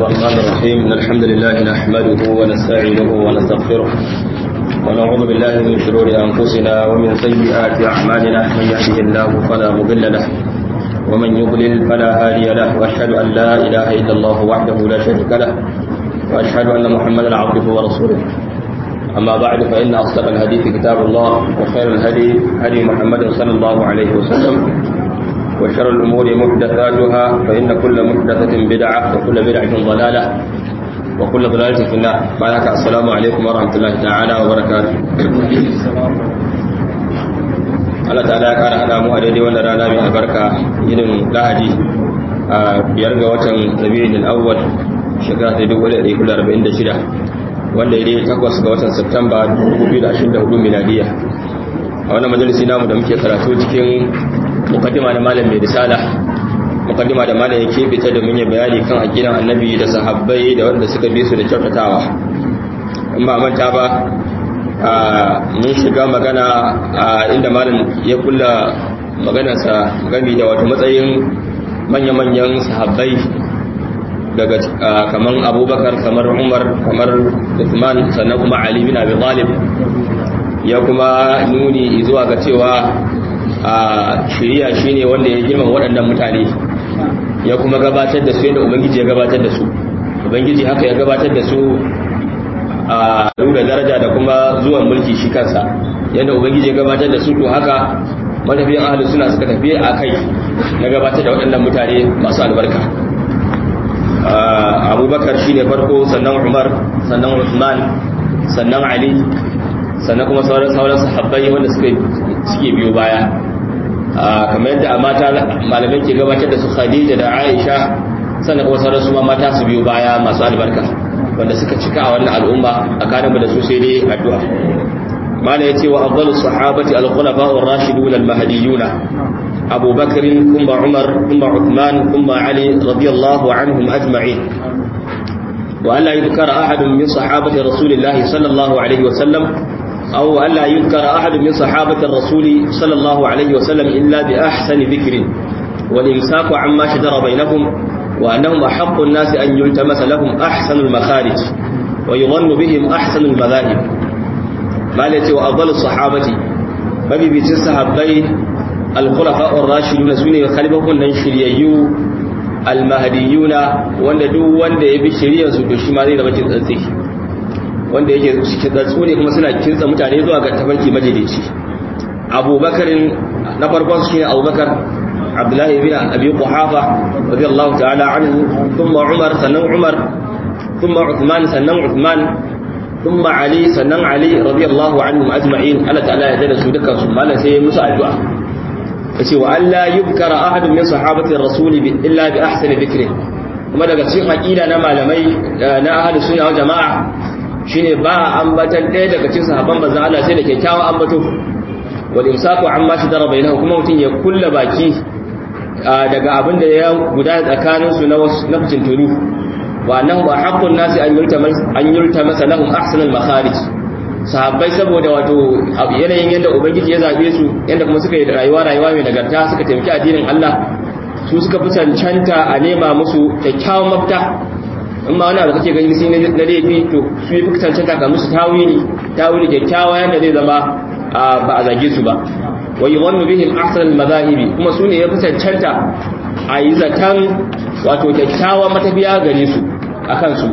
الرحمن الرحيم إن الحمد لله نحمده ونستعينه ونستغفره ونعوذ بالله من شرور أنفسنا ومن سيئات أعمالنا من يهده الله فلا مضل له ومن يضلل فلا هادي له وأشهد أن لا إله إلا الله وحده لا شريك له وأشهد أن محمدا عبده ورسوله أما بعد فإن أصدق الحديث كتاب الله وخير الهدي هدي محمد صلى الله عليه وسلم وشر الأمور محدثاتها فإن كل محدثة بدعة وكل بدعة ضلالة وكل ضلالة في النار معك السلام عليكم ورحمة الله تعالى وبركاته Allah ta'ala ya kara hada mu a daidai wannan rana mai albarka irin lahadi a biyar ga watan rabi'ul awwal shekara ta 1446 wanda ya dai takwas ga watan Septemba 2024 miladiya a wannan majalisi namu da muke karatu cikin mukaddima da malam mai risala mukaddima da malam ya keɓe ta domin ya bayani kan aqidan annabi da sahabbai da wanda suka bi su da kyautatawa in ba manta ba mun shiga magana inda malam ya kulla maganarsa gami da wato matsayin manya-manyan sahabbai daga kamar abubakar kamar umar kamar uthman sannan kuma ali bin abi talib ya kuma nuni zuwa ga cewa a shiriya shine wanda ya girma waɗannan mutane ya kuma gabatar da su yadda ubangiji ya gabatar da su ubangiji haka ya gabatar da su a da daraja da kuma zuwan mulki shi kansa yadda ubangiji ya gabatar da su to haka matafiyan ahalus suna suka tafi a kai na gabatar da waɗannan mutane masu albarka abubakar shi ne farko sannan umar sannan usman sannan ali sannan kuma sauran sauran sahabbai wanda suke biyo baya kamar yadda a mata malamai ke gabatar da su khadija da aisha sannan kuma sauran su ma mata su biyo baya masu albarka wanda suka cika a wannan al'umma a kanin da su sai dai addu'a mala ya ce wa afdalus sahabati al-khulafa ar-rashidun al-mahdiyuna أبو بكر ثم عمر ثم عثمان ثم علي رضي الله عنهم أجمعين وألا يذكر أحد من صحابة رسول الله صلى الله عليه وسلم أو ألا يذكر أحد من صحابة الرسول صلى الله عليه وسلم إلا بأحسن ذكر والإمساك عما شجر بينهم وأنهم أحق الناس أن يلتمس لهم أحسن المخارج ويظن بهم أحسن المذاهب ما التي وأفضل الصحابة فبي الصحابي الخلفاء الراشدون سنة خلفهم نن شريعيو المهديون wanda duk wanda ya bi shari'ar su to shi ma zai zama kintsatsi wanda yake kintsatsu ne kuma suna kintsa mutane zuwa ga tafarki majalici Abubakar na farkon shi ne Abubakar Abdullahi ibn Abi Quhafa radiyallahu ta'ala anhu thumma Umar sannan Umar thumma Uthman sannan Uthman thumma Ali sannan Ali radiyallahu anhum ajma'in Allah ta'ala ya dada su dukkan su mallan sai musu addu'a yace wa alla yubkara ahadun min sahabati ar-rasul illa bi ahsani dhikri kuma daga cikin aqida na malamai na ahlus sunna wal jamaa shine ba ambatan ɗaya daga cikin sahabban manzon Allah sai da kyakkyawan ambato wal imsaku amma shidara bainahu kuma mutun ya kulla baki daga abin da ya guda tsakanin su na na fitintunu wa annahu ahaqqun nasi an yultamas an yultamasa lahum ahsanal makharij sahabbai saboda wato yanayin yadda ubangiji ya zabe su yadda kuma suka yi rayuwa rayuwa mai nagarta suka taimaki addinin Allah su suka fi cancanta a nema musu kyakkyawan mafita in ma wani abu kake gani sai na laifi to su yi fi cancanta ka musu tawili tawili kyakkyawa yadda zai zama ba a zage su ba wa yuwannu bihim ahsanal mazahibi kuma su ne ya fi cancanta a yi zaton wato kyakkyawan matafiya gare su akan su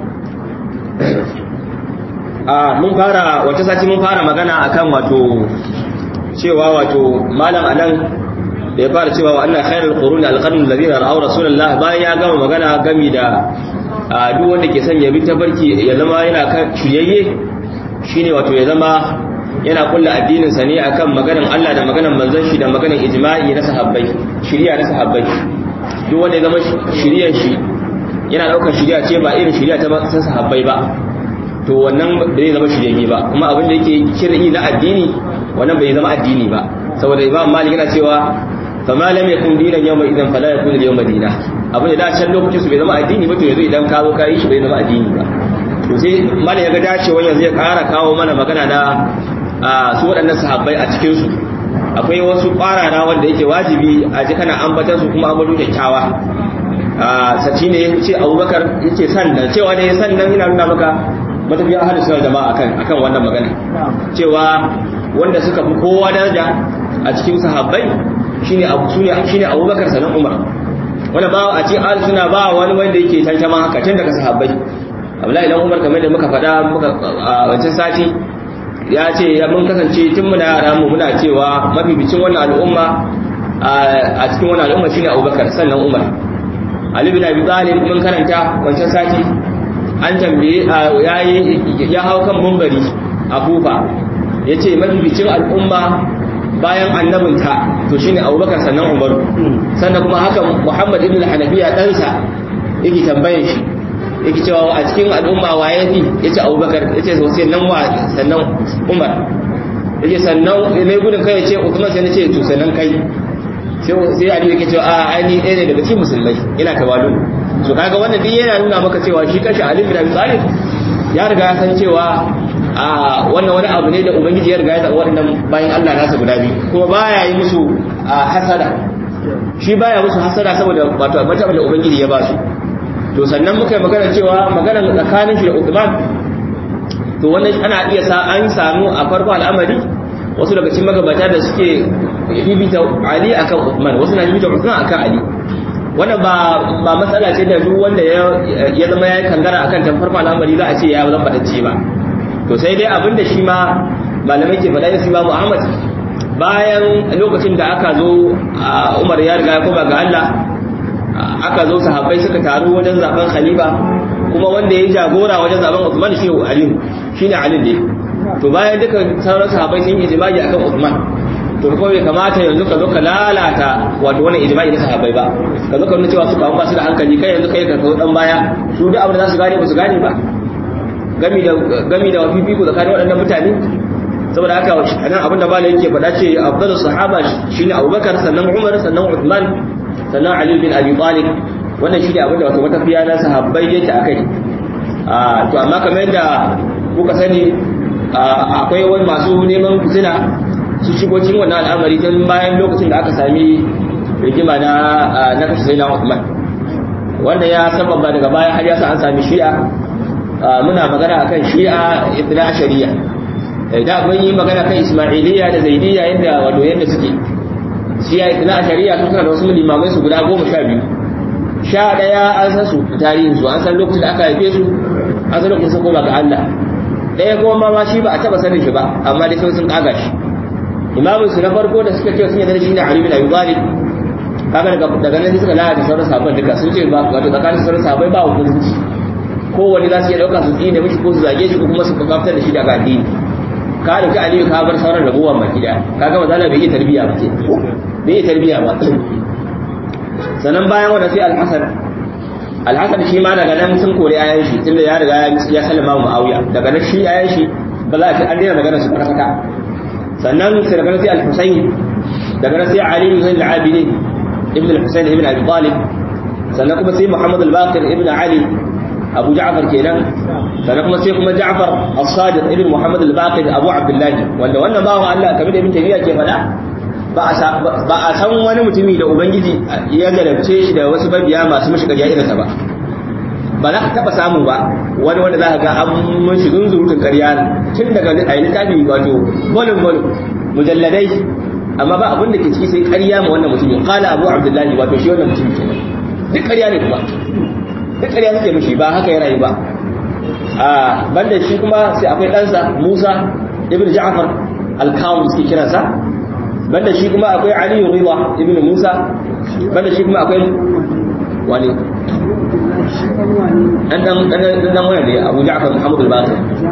mun fara wata sati mun fara magana akan wato cewa wato malam anan da ya fara cewa wa anna khairul quruni alqarnu alladhina ra'aw rasulullah bayan ya gama magana gami da duk wanda ke son ya bi tabarki ya zama yana kan shiyayye shine wato ya zama yana kulla addinin sa ne akan maganar Allah da maganar manzon shi da maganar ijma'i na sahabbai shiriya na sahabbai duk wanda ya zama shiriyar shi yana daukar shiriya ce ba irin shiriya ta sahabbai ba to wannan ba zai zama shirye ba kuma abin da yake kir'i na addini wannan bai zama addini ba saboda imam malik yana cewa fa ma lam yakun dinan yawma idan fala yakun yawma dina abin da da can lokacin su bai zama addini ba to yanzu idan ka zo ka yi shi bai zama addini ba to sai malik ya ga dacewa yanzu ya ƙara kawo mana magana da su waɗannan sahabbai a cikin su akwai wasu ƙwarara wanda yake wajibi a ji kana ambatan su kuma ambato kyakkyawa saci ne ya ce abubakar ya ce sannan cewa ne sannan yana nuna maka matafiya ahalin suna jama'a akan akan wannan magana cewa wanda suka fi kowa daraja a cikin sahabbai shine abu sune shine abubakar sanan umar wanda ba a cikin ahalin suna ba wani wanda yake tantama haka tun daga sahabbai abdullahi idan umar kamar da muka faɗa muka a wancan sati ya ce mun kasance tun muna yara mu muna cewa mabibicin wannan al'umma a cikin wannan al'umma shine abubakar sannan umar Ali bin Abi Talib mun karanta wancan sati an tambaye yayi ya hau kan mumbari a Kufa yace mabibicin al'umma bayan annabinta to shine Abubakar sannan Umar sannan kuma haka Muhammad ibn al-Hanafiya ɗansa yake tambayan shi yake cewa a cikin al'umma waye fi yace Abubakar yace sai nan wa sannan Umar yace sannan ne gudun kai yace Uthman sai nace to sannan kai sai Ali yake cewa a aini ɗaya ne daga cikin musulmai ina tawalu so kaga wannan din yana nuna maka cewa shi kashi Ali bin Abi Talib ya riga ya san cewa a wannan wani abu ne da ubangiji ya riga ya zaɓa waɗannan bayan Allah nasa guda biyu kuma baya yi musu hasada shi baya musu hasada saboda wato martaba da ubangiji ya ba su to sannan muka yi magana cewa magana tsakanin shi da Uthman to wannan ana iya sa an samu a farko al'amari wasu daga cikin magabata da suke bibita Ali akan Uthman wasu na bibita Uthman akan Ali wannan ba ba matsala ce da duk wanda ya zama ya kangara akan tan farko al'amari za a ce ya zama batacce ba to sai dai abinda shi ma malamai ke faɗa da Imam Ahmad bayan lokacin da aka zo Umar ya riga ya koma ga Allah aka zo sahabbai suka taru wajen zaben khalifa kuma wanda ya jagora wajen zaben Uthman shi Ali shine Ali ne to bayan duka sauran sahabbai sun yi ijma'i akan Uthman to kuma bai kamata yanzu ka zo ka lalata wato wannan ijma'i na sahabbai ba ka zo ka nuna cewa su ba ba su da hankali kai yanzu kai ka kawo dan baya su duk abin da za su gane ba su gane ba gami da gami da fifiko tsakanin waɗannan mutane saboda haka anan abin da malai yake faɗa ce afdalu sahaba shine Abubakar sannan Umar sannan Uthman sannan Ali bin Abi Talib wannan shine abin da wato matafiya na sahabbai yake akai a to amma kamar yadda kuka sani akwai wani masu neman fitina su shigo cikin wannan al'amari tun bayan lokacin da aka sami rigima na na kashe sai na Uthman wanda ya sababa daga baya har ya sa an sami shi'a muna magana akan shi'a ibn ashariya da mun yi magana kan ismailiyya da zaidiyya yadda wato yadda suke shi'a ibn ashariya sun kana da wasu limamai su guda goma sha biyu sha ɗaya an san su tarihin su an san lokacin da aka haife su an san lokacin sun koma ga Allah ɗaya kuma ma shi ba a taɓa sanin shi ba amma dai sun ƙaga shi imamin su na farko da suka ce sun yarda shi ne Ali bin Abi Talib kaga daga daga nan suka lalata sauran sahabban duka sun ce ba wato tsakanin sauran sahabbai ba hukunci kowanne za su iya dauka su tsine mishi ko su zage shi ko kuma su kaftar da shi daga addini ka dauki Aliyu ka bar sauran ragowar baki daya kaga mazala bai yi tarbiya ba ce bai yi tarbiya ba sannan bayan wanda sai Al-Hasan Al-Hasan shi ma daga nan sun kore ayan shi tunda ya riga ya sallama Muawiya daga nan shi ayan shi ba za a ce an daina magana su farkata sannan sai daga sai al-Husayn daga nan sai Ali ibn al-Abidin ibn al-Husayn ibn Abi Talib sannan kuma sai Muhammad al-Baqir ibn Ali Abu Ja'far kenan sannan kuma sai kuma Ja'far as-Sadiq ibn Muhammad al-Baqir Abu Abdullah wanda wannan bawo Allah kamar da Ibn Taymiyyah ke faɗa ba a san wani mutumi da ubangiji ya garabce shi da wasu babiya masu mashi ƙarya irinsa ba ba za ka taɓa samu ba wani wanda za ka ga an mun shigin zurutun ƙarya tun daga a yi littafi wato bolin bolin mujalladai amma ba abin da ke ciki sai ƙarya ma wannan mutumin kala abu abdullahi wato shi wannan mutumin ke duk ƙarya ne kuma duk ƙarya suke mishi ba haka ya rayu ba a banda shi kuma sai akwai ɗansa musa ibn ja'far al-kawun suke kiransa banda shi kuma akwai ali rida ibn musa banda shi kuma akwai wani dan dan dan dan waya ne Abu Ja'far Muhammad al-Baqir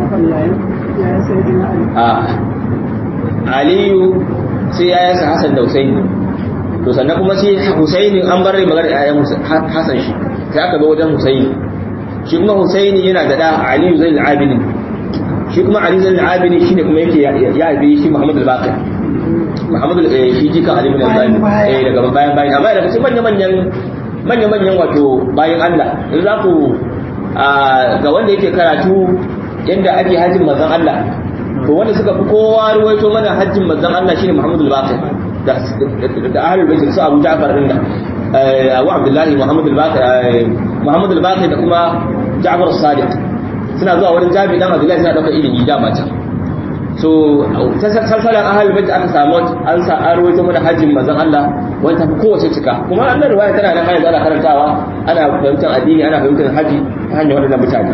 ah Aliyu sai ya yasa Hassan da Husaini to sannan kuma sai Husaini an bar magana yayan Hassan shi sai aka zo wajen Husaini shi kuma Husaini yana da da Aliyu Zain al-Abidin shi kuma Ali Zain al-Abidin shine kuma yake ya bi shi Muhammad al-Baqir Muhammad shi jika Ali bin Abi eh daga bayan bayan amma daga cikin manyan manyan manya-manyan wato bayan Allah in za ku ga wanda yake karatu yadda ake hajjin manzan Allah to wanda suka fi kowa ruwaito mana hajjin manzan Allah shine Muhammadu al-Baqir da da ahlul bait su Abu Ja'far din da Abu Abdullahi Muhammad al-Baqir Muhammad al-Baqir da kuma Ja'far as-Sadiq suna zuwa wurin Jabir dan Abdullahi suna dauka ilimi da mata so salsalan ahal bait aka samu an sa an rawaito mana hajjin manzon Allah wanda tafi kowace cika kuma annan riwaya tana nan hayar ana karantawa ana fahimtar addini ana fahimtar haji ta hanyar waɗannan mutane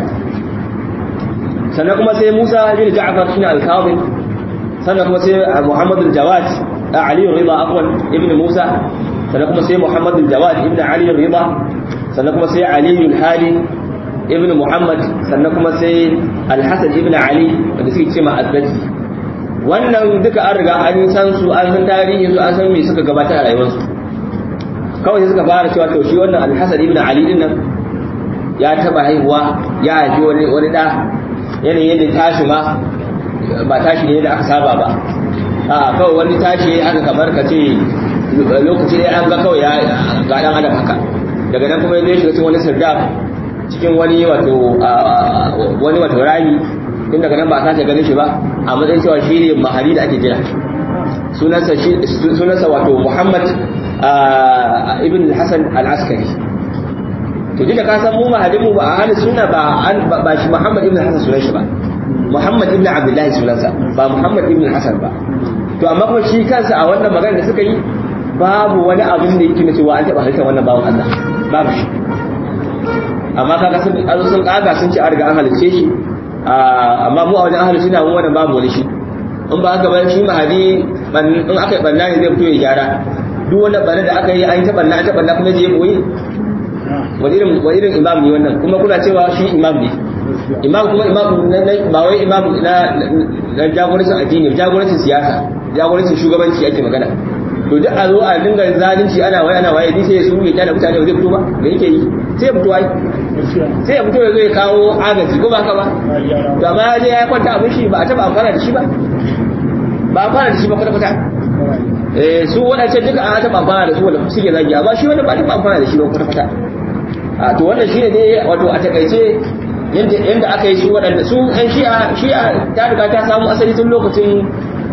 sannan kuma sai Musa bin Ja'far shine al-Kadhib sannan kuma sai Muhammad al-Jawad Ali Rida afwan ibn Musa sannan kuma sai Muhammad al-Jawad ibn Ali Rida sannan kuma sai Ali al-Hali ibn Muhammad sannan kuma sai Al-Hasan ibn Ali wanda suke cewa Azzaji wannan duka an riga an san su an san tarihi su an san me suka gabatar a rayuwarsu kawai sai suka fara cewa to shi wannan Al-Hasan ibn Ali din nan ya taba haihuwa ya haifi wani wani da yanayin yadda tashi ma ba tashi ne da aka saba ba a kawai wani tashi aka kamar ka ce lokaci ne an ga kawai ya ga dan adam haka daga nan kuma ya shiga cikin wani sirdaf cikin wani wato wani wato rami tun daga nan ba a sace ganin shi ba a matsayin cewa shi ne mahari da ake jira sunansa sunansa wato Muhammad ibn Hassan al-Askari to da ka san mu mahadin mu ba a halin suna ba ba shi Muhammad ibn Hassan sunan shi ba Muhammad ibn Abdullahi sunansa ba Muhammad ibn Hassan ba to amma kuma shi kansa a wannan magana da suka yi babu wani abin da yake na cewa an taɓa halittar wannan bawan Allah babu shi amma kaga sun azo sun kaga sun ce an riga an halicce shi amma mu a wajen ahli suna mu wannan babu wani shi in ba haka ba shi mahadi in aka yi banna ne zai fito ya gyara duk wani banna da aka yi an ta banna an ta banna kuma je boye wani irin wani irin imam ne wannan kuma kuna cewa shi imam ne imam kuma imam ba wai imam na na jagorancin addini jagorancin siyasa jagorancin shugabanci ake magana to duk a zo a dinga zalunci ana waye ana waye sai ya suru ya kyala mutane ba zai fito ba me yake yi sai ya fito ai sai ya fito ya zo ya kawo agaji ko ba haka ba to amma ya je ya kwanta abin shi ba a taba amfana da shi ba ba amfana da shi ba kwata-kwata eh su waɗancan duka an taba amfana da su wanda suke zagi amma shi wanda ba taba amfana da shi ba kwata-kwata a to wannan shi ne dai wato a takaice yadda aka yi su waɗanda su ɗan shi'a shi'a ta riga ta samu asali tun lokacin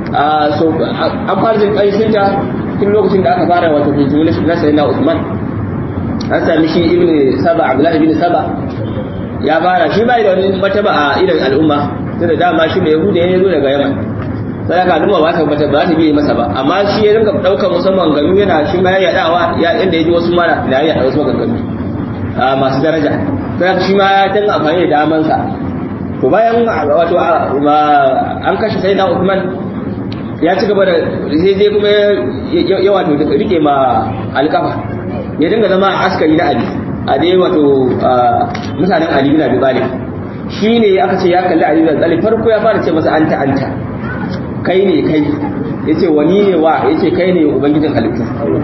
an fara jin ƙarshinta tun lokacin da aka fara wato hujju na sayyidina Usman an sami shi ibn Saba Abdullahi ibn Saba ya fara shi bai da wani mataba a idan al'umma tunda dama shi mai Yahuda ya zo daga Yaman sai ka al'umma ba ta bata ba ta biye masa ba amma shi ya rinka daukar musamman ganu yana shi ma ya yadawa ya inda ya ji wasu mara da ya yada wasu maganganu masu daraja sai shi ma ya dinga amfani da damansa to bayan wato an kashe sayyidina Usman ya ci gaba da sai dai kuma ya wato rike ma alkafa ya dinga zama askari na ali a dai wato mutanen ali bin abi talib shine aka ce ya kalli ali bin abi talib farko ya fara ce masa anta anta kai ne kai yace wani ne wa yace kai ne ubangijin halittu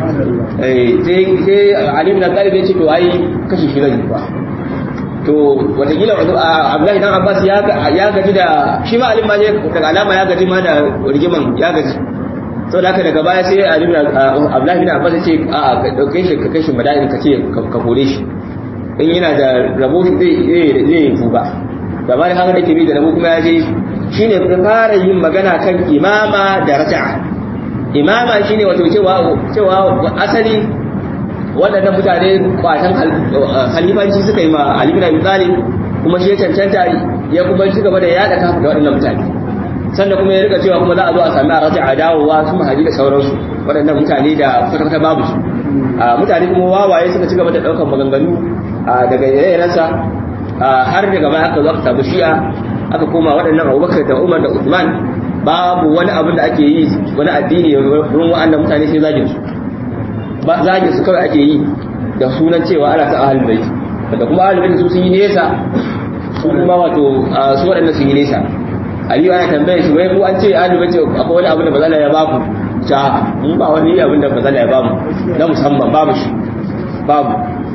eh sai sai ali bin abi talib yace to ai kashi shi zai ba to watakila abdullahi dan abbas ya gaji da shi ma alim ma ne daga alama ya gaji ma da rigiman ya gaji sau da haka daga baya sai alim abdullahi bin abbas ya ce a ka dauke shi ka kai shi mada'in ka ce ka kore shi in yana da rabo shi zai zai fuba da ba da haka da ke bi da rabo kuma ya je shine ka fara yin magana kan imama da raja'a imama shine wato cewa cewa asali waɗannan mutane kwatan halifanci suka yi ma Ali bin Abi Talib kuma shi ya cancanta ya kuma ci gaba da yada kafa da waɗannan mutane sannan kuma ya rika cewa kuma za a zo a sami a raja'a dawowa su mahaji da sauransu waɗannan mutane da kwata-kwata babu su mutane kuma wawaye suka ci gaba da ɗaukar maganganu daga yanayensa har daga baya aka zo aka samu shi'a aka koma waɗannan Abubakar da Umar da Uthman babu wani abin da ake yi wani addini wurin waɗannan mutane sai zagin su ba zagin su kawai ake yi da sunan cewa ana ta ahlul bait da kuma ahlul bait su sun yi nesa su kuma wato su waɗannan sun yi nesa aliyu ana tambaye shi wai ku an ce ahlul bait akwai wani abu da bazala ya baku ta mun ba wani abin da bazala ya bamu na musamman babu shi babu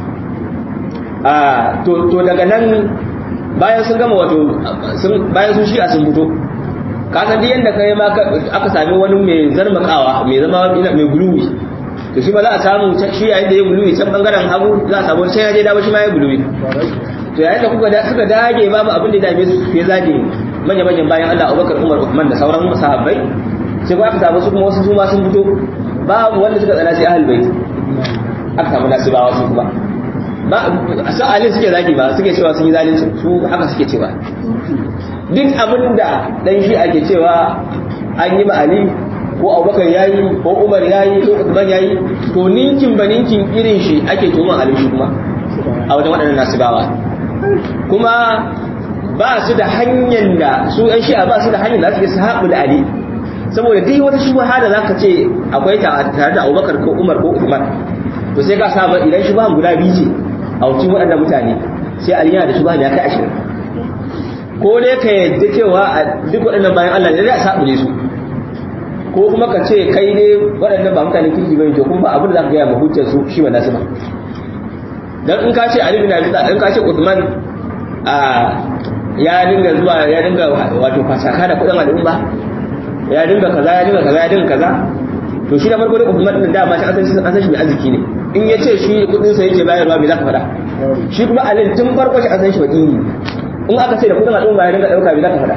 a to to daga nan bayan sun gama wato bayan sun shi'a sun fito ka san duk yanda kai ma aka sami wani mai zarmakawa mai zama mai guluwi to shi ba za a samu shi yayin da ya guluwi can bangaren hagu za a samu sai ya je dawo shi ma ya guluwi to yayin da kuka da suka dage babu abin da ya dame su sai zage manya manyan bayan Allah Abubakar Umar Uthman da sauran sahabbai sai kuma aka samu su kuma wasu su ma sun fito babu wanda suka tsana sai ahlul bait aka samu nasibawa su kuma ba su ali suke zagi ba suke cewa sun yi zalunci su haka suke cewa duk abin da dan shi ake cewa an yi ma ali ko abubakar ya yi ko umar ya yi ko usman ya yi to ninkin ba ninkin irin shi ake tuman ali shi kuma a wajen waɗannan nasibawa kuma ba su da hanyar da su ɗan shi'a ba su da hanyar da su su haɓu da ali saboda duk wata shubha da zaka ce akwai ta tare da abubakar ko umar ko usman to sai ka saba idan shubha guda biyu ce a wucin waɗannan mutane sai ali yana da shubha da ya kai ashirin ko dai ka yadda cewa a duk waɗannan bayan allah ne da a saɓule su ko kuma ka ce kai ne waɗannan ba mutane kirki bane to kuma ba abin da za ka gaya ma hujjar su shi ba nasu ba dan in ka ce Ali bin Abi Talib in ka ce Uthman a ya dinga zuwa ya dinga wato fasaka da kudin al'umma ya dinga kaza ya dinga kaza ya dinga kaza to shi da farko da Uthman din da ma shi an san an san shi mai arziki ne in ya ce shi kudin sa yake bayarwa me za ka faɗa shi kuma Ali tun farko shi an san shi wakili in aka ce da kudin al'umma ya dinga dauka me za ka faɗa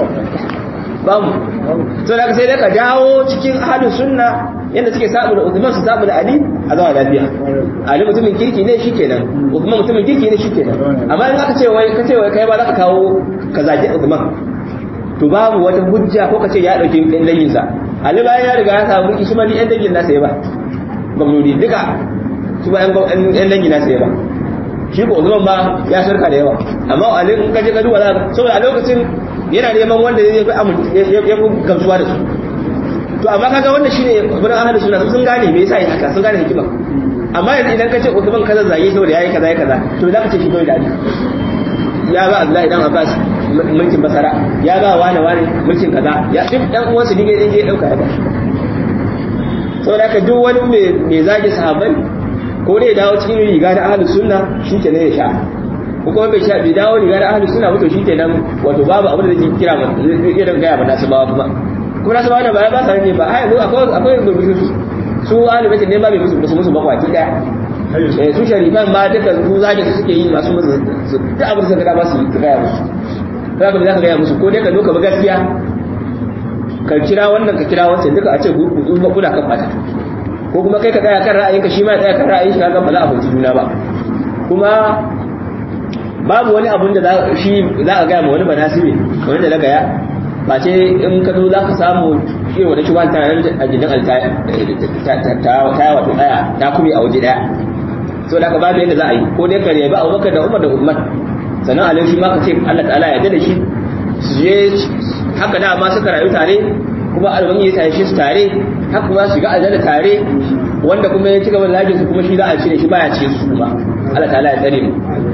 babu to da sai dai ka dawo cikin ahlus sunna yanda suke sabu da Uthman su sabu da Ali a zama lafiya Ali mutumin kirki ne shikenan Uthman mutumin kirki ne shikenan amma in aka ce wai ka ce wai kai ba za ka kawo ka zaki Uthman to babu wata hujja ko ka ce ya dauki ɗan dangin sa Ali bayan ya riga ya samu mulki shi ma ni ɗan dangin nasa ya ba gwamnati duka su ba ɗan dangin nasa ya ba shi ko Uthman ba ya shirka da yawa amma Ali in ka je ka duba za ka saboda a lokacin yana neman wanda ya fi ya fi gamsuwa da su to amma kaga wannan shine gurin ahlus sunna sun gane me yasa yi haka sun gane hikima amma yanzu idan ka ce Uthman kaza zage saboda yayi kaza yayi kaza to za ka ce shi kawai da ya ba Abdullahi dan Abbas mulkin Basara ya ba wani wani mulkin kaza ya duk dan uwansu dige dige ya dauka ya ba saboda haka duk wani mai zage sahabbai ko dai dawo cikin riga da ahlus sunna shikenan ya sha ko kuma bai sha bai dawo riga da ahlus sunna wato shikenan wato babu abin da zai kira ba zai iya gaya ba nasu bawa kuma kuma nasu bawa da ba ba sa ne ba ai akwai akwai rubutu su ahlul bait ne ba bai musu musu musu bakwaki daya eh su sharifan ma duka su zage su suke yi masu musu duk abin da suka ga ba su gaya musu za ka ka gaya musu ko dai ka zo ka bi gaskiya ka kira wannan ka kira wancan duka a ce kuna kan bata ko kuma kai ka tsaya kan ra'ayinka shi ma ya tsaya kan ra'ayin shi kaga ba za a fahimci juna ba kuma babu wani abun da shi za a gaya ma wani banasibi wani da na gaya ba ce in ka zo za ka samu shi wani shi wani tana a gidan ta wato daya ta kuma a waje daya so da ka babu yadda za a yi ko dai ka rebi abubakar da umar da umar sannan alai shi ma ka ce allah ta'ala ya da shi su je haka da ma suka rayu tare kuma alban ya tashi su tare haka kuma shiga aljanna tare wanda kuma ya ci gaba da lajin su kuma shi za a cire shi baya ce su kuma Allah ta'ala ya tsare mu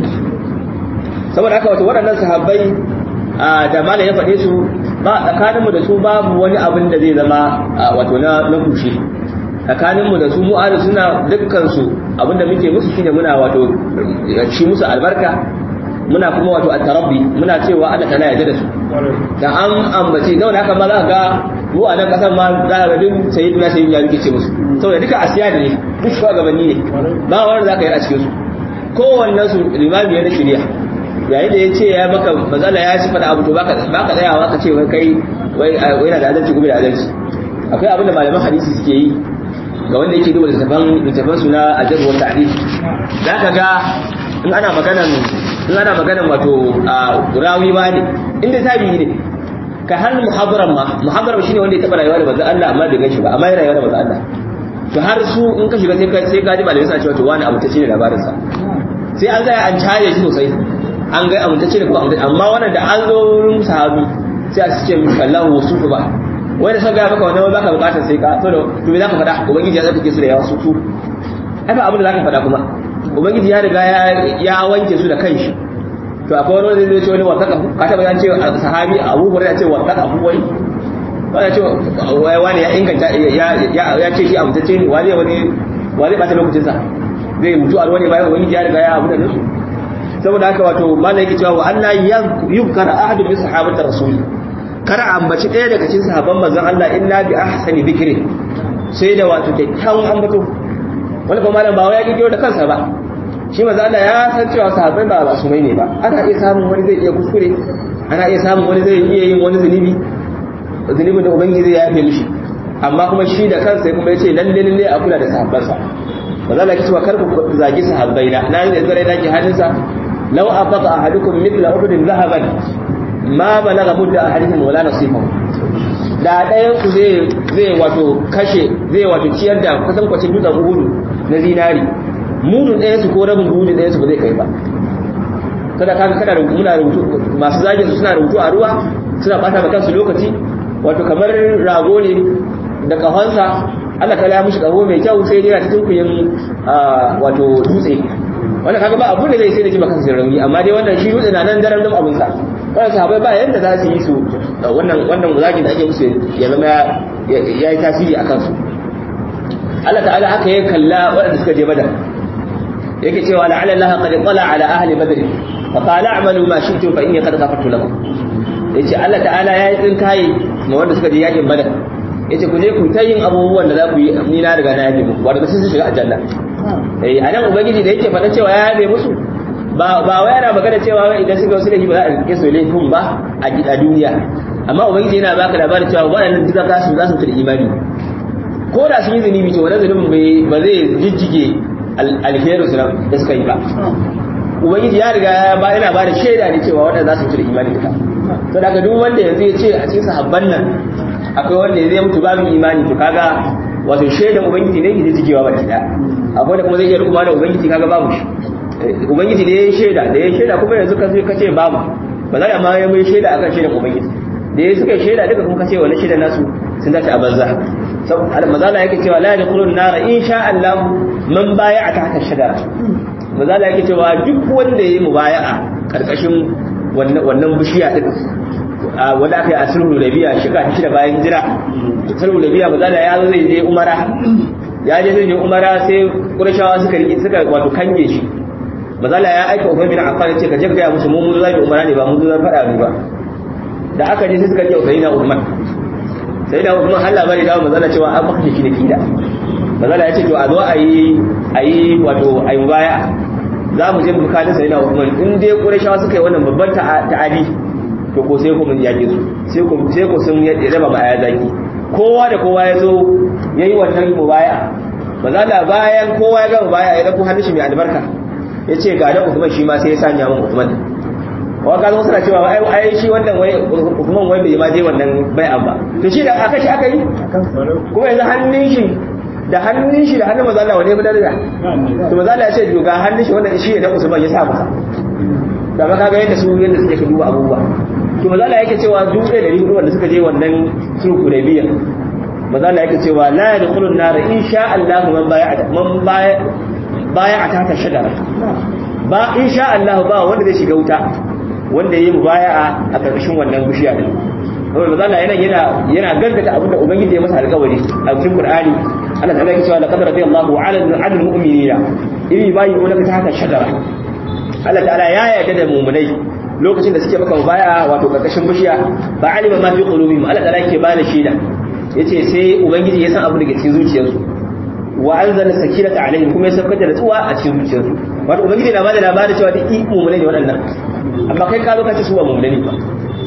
saboda haka wato waɗannan sahabbai da malam ya faɗe su ba tsakaninmu da su babu wani abin da zai zama wato na na kushe tsakaninmu da su mu ahli suna dukkan su abin da muke musu shine muna wato ci musu albarka muna kuma wato at-tarabbi muna cewa Allah ta'ala ya da su da an ambace da wani haka ma za ka ga mu a nan kasar ma za ka ga duk sayyidina sayyidina muke ce musu saboda duka asiya ne duk shugabanni ne ba wanda za ka yi a cikin su kowannen su limami ya shirya yayin da ya ce ya maka matsala ya ci fada abu to baka baka tsayawa ka ce wai kai wai yana da adalci kuma da adalci akwai abin da malaman hadisi suke yi ga wanda yake duba littafan littafan su na ajab wa ta'dil zaka ga in ana maganan in ana maganan wato rawi ma ne inda tabi'i ne ka har muhadaran ma muhadaran shine wanda ya taba rayuwa da manzon Allah amma bai ganshi ba amma ya rayuwa da manzon Allah to har su in ka shiga sai ka sai ka ji malamai suna cewa to wani abu ta ce labarin sa sai an zaya an caje shi sosai an ga amintacce da kuma amintacce amma wannan da an zo wurin sahabi sai a ce mishi kallahu wasufu ba wanda sun gaya maka wannan baka bukatar sai ka to to me zaka faɗa ubangiji ya tsarkake su da yawa su su ai ba abin da zaka faɗa kuma ubangiji ya riga ya wanke su da kanshi to akwai wani wanda zai ce wani wasaka ka taba yan ce sahabi Abu Hurairah ce wasaka Abu wai wanda ce wai wani ya inganta ya ce shi amintacce ne wani wani wani ba ta lokacin sa zai mutu a wani bayan ubangiji ya riga ya abu da su saboda haka wato malai yake cewa wa anna yuzkar ahadu min sahabati rasul kar ambaci ɗaya daga cikin sahabban manzon Allah illa bi ahsani dhikri sai da wato kyakkyawan ambato wani kuma malam ba wai ya gidiyo da kansa ba shi manzon Allah ya san cewa sahabbai ba masu mai ne ba ana iya samun wani zai iya kuskure ana iya samun wani zai iya yin wani zunubi zunubin da ubangiji zai yafe mishi amma kuma shi da kansa kuma ya ce lalle lalle a kula da sahabbansa ba za ki cewa kar ku zagi sahabbai na na da zare da ke hannunsa law afaqa ahadukum mithla uhudin zahaban ma balaga mudda ahadihim wala nasifahu da ɗayan ku zai zai wato kashe zai wato ciyar da kusan kwacin dutsen uhudu na zinari mudun ɗayan su ko rabin mudun ɗayan su ba zai kai ba kada kaga kana rubutu muna rubutu masu zagin su suna rubutu a ruwa suna bata ma kansu lokaci wato kamar rago ne da kahonsa Allah ta ya mishi kaho mai kyau sai dai a cikin kuyin wato dutse wannan kaga ba abu da zai sai da ji maka sai rauni amma dai wannan shi dutse na nan daren dum abun sa wannan sahabbai ba yanda za su yi su wannan wannan zagin da ake musu ya zama ya yi tasiri akan su Allah ta'ala haka ya kalla waɗanda suka je badar yake cewa la'ala Allah qad qala ala ahli badr fa qala a'malu ma shi'tum fa inni qad ghafartu lakum yace Allah ta'ala ya yi tsinkaye ma wanda suka je yakin badar yace ku je ku ta yin abubuwan da za ku yi ni na riga na yabe muku wanda sun shiga aljanna eh anan ubangiji da yake faɗa cewa ya yabe musu ba ba wai yana magana cewa wai idan suka wasu laifi ba za a rike su laifin ba a gida duniya amma ubangiji yana baka labarin cewa waɗannan duka za su za su tada imani ko da sun yi zunubi to wannan zunubin ba zai jijjige alherin su da suka yi ba ubangiji ya riga ba yana ba da shaida ne cewa wanda za su tada imani duka to daga duk wanda yanzu ya ce a cikin sahabban nan akwai wanda zai mutu babu imani to kaga wato shaidan ubangiji ne ke jijjigewa baki daya akwai da kuma zai iya rukuma da ubangiji kaga babu shi ubangiji da ya yi shaida da ya yi shaida kuma yanzu ka ce babu ba za a ma ya mai shaida akan shaidan ubangiji da ya suka shaida duka kuma ka ce wani shaidan nasu sun dace a banza mazala yake cewa la yadkhulun nara insha Allah man baya'a tahta shajara mazala yake cewa duk wanda yayi mubaya'a karkashin wannan bishiya din wanda aka yi a sulhu rabiya shiga ta da bayan jira sulhu rabiya mazala ya zo zai je umara ya je zai je umara sai qurayshawa suka rike suka wato kange shi mazala ya aika Ubayy bin Affan ya ce ka je ka ga musu mu mun zai umara ne ba mun zai fada ne ba da aka je sai suka ce Ubayy na Umar sai da Uthman har labari da mazala cewa an baka shi da kida mazala ya ce to a zo a yi a yi wato a yi baya za mu je mu kada sai da Uthman in dai Qurayshawa suka yi wannan babban ta'adi to ko sai ku mun yake su sai ku sai ku sun raba ba aya zaki kowa da kowa ya zo yayi wannan mubaya mazala bayan kowa ya ga mubaya ya dauko hannun shi mai albarka ya ce ga da Uthman shi ma sai ya sanya mun Uthman wa ka zo suna cewa ai ai shi wannan wai Uthman wai bai ma je wannan bai'an ba to shi da aka shi aka yi kuma yanzu hannun shi da hannun shi da hannun mazala wane bada da to mazala ya ce ga hannun shi wannan shi da Usman ya sa masa da ba kaga yadda su yadda suke ka duba abubuwa to mazala yake cewa duk da dari hudu wanda suka je wannan sulhu da biya mazala yake cewa la yadkhulun nar insha Allah man bai'a man bai'a ta ta shajara ba insha Allah ba wanda zai shiga wuta wanda yayi mubaya'a a karkashin wannan bishiya din saboda manzo Allah yana yana yana gaggata abin da ubangiji ya masa alƙawari a cikin Qur'ani Allah ta'ala yake cewa laqad radiyallahu 'ala al-mu'minina idh yubayyi'unaka tahta shajara Allah ta'ala ya yarda da mu'minai lokacin da suke maka mubaya'a wato karkashin bishiya ba alima ma fi qulubihim Allah ta'ala yake bada shaida yace sai ubangiji ya san abu daga cikin zuciyarsu wa anzala sakinata alaihim kuma ya saukar da nutsuwa a cikin zuciyarsu wato ubangiji na bada labarin cewa duk mu'minai ne waɗannan amma kai ka zo ka ce su ba mu'minai ba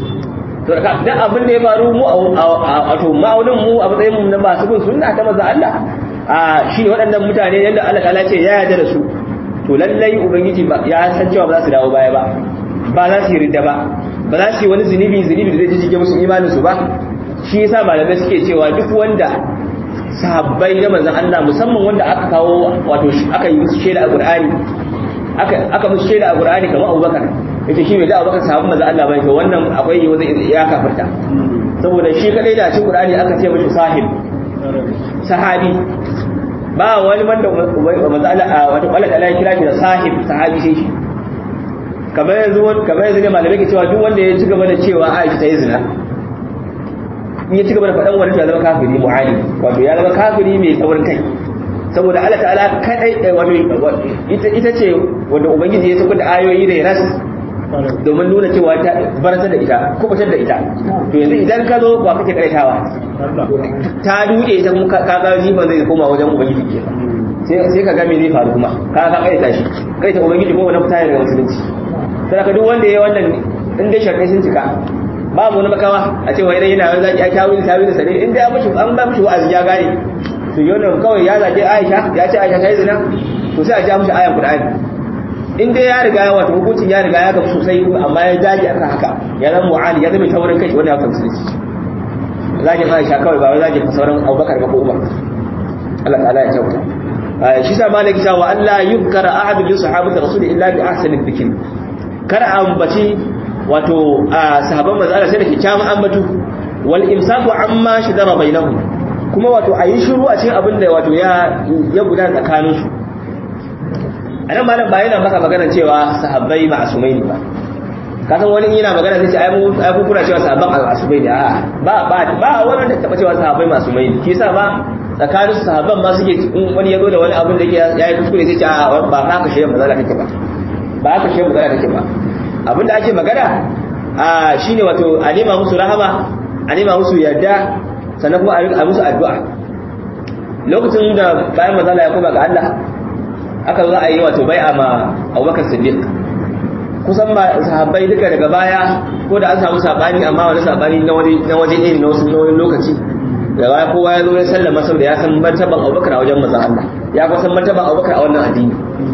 to da duk abin da ya faru mu a wato ma'aunin mu a matsayin mu na masu bin sunna ta maza Allah a shine waɗannan mutane yadda Allah ta'ala ce ya yarda da su to lallai ubangiji ba ya san cewa ba za su dawo baya ba ba za su yi ridda ba ba za su yi wani zunubi zunubi da zai jijjige musu imanin su ba shi yasa malamai suke cewa duk wanda sahabbai na manzon Allah musamman wanda aka kawo wato aka yi musu shaida a Qur'ani aka aka musu shaida a Qur'ani kamar Abubakar yace shi bai da Abubakar sahabban manzon Allah bane to wannan akwai yi zai ya kafarta saboda shi kadai da cikin Qur'ani aka ce mishi sahib sahabi ba wani wanda manzon Allah wato Allah ta kira shi da sahib sahabi sai shi kamar yanzu kamar yanzu ne malamai ke cewa duk wanda ya ci gaba da cewa Aisha ta yi zina in ya ci gaba da faɗan wani ya zama kafiri mu'ali wato ya zama kafiri mai tsaurin kai saboda Allah ta'ala kadai wato ita ita ce wanda ubangiji ya saka da ayoyi da ras domin nuna cewa ta barata da ita kubutar da ita to yanzu idan ka zo ba kake karaitawa ta duke ita kuma ka ga jifan zai koma wajen ubangiji ke sai ka ga me zai faru kuma ka ka kaita shi kaita ubangiji ko wani fita daga musulunci sai ka duk wanda yayi wannan in dai sharkai sun cika babu wani makawa a ce wai yana wani zaki ya kawo tawili sare in dai ya mushi an ba mushi wa'azi ya gane to yana kawai ya zage Aisha ya ce Aisha ta yi zina to sai a ja mishi ayan Qur'ani in dai ya riga ya wato hukuncin ya riga ya gabu sosai amma ya dage akan haka ya zama mu'ani ya zama taurin kai wanda ya fahimci da shi zagin Aisha kawai ba wai zagin sauran Abubakar ba ko Umar Allah ta'ala ya kyauta shi sa malaki cewa Allah yuzkara ahadu bi sahabati rasul illa bi ahsani dhikr kar ambaci wato sahabban manzo Allah sai da kyakkyawan ambatu wal imsaku amma shidara bainahum kuma wato ayi shiru a cikin abin da wato ya ya gudana tsakanin su anan malam ba yana maka magana cewa sahabbai ma'asumai ne ba kasan wani yana magana sai ce ai mu ai ku kuna cewa sahabban ma'asumai ne a ba ba ba wani da taba cewa sahabbai ma'asumai ne kisa ba tsakanin sahabban ma suke in wani ya zo da wani abin da yake yayi kuskure sai ce a ba haka shi manzo Allah take ba ba haka shi manzo Allah take ba abinda ake magana a shine wato a nema musu rahama a nema musu yarda sannan kuma a musu addu'a lokacin da bayan manzo Allah ya koma ga Allah aka zo a yi wato bai'a ma Abubakar Siddiq kusan ba sahabbai duka daga baya ko da an samu sabani amma wani sabani na wani na waje ne na wasu lokaci da baya kowa ya zo ya sallama saboda ya san martaban Abubakar a wajen manzon Allah ya kuma san martaban Abubakar a wannan addini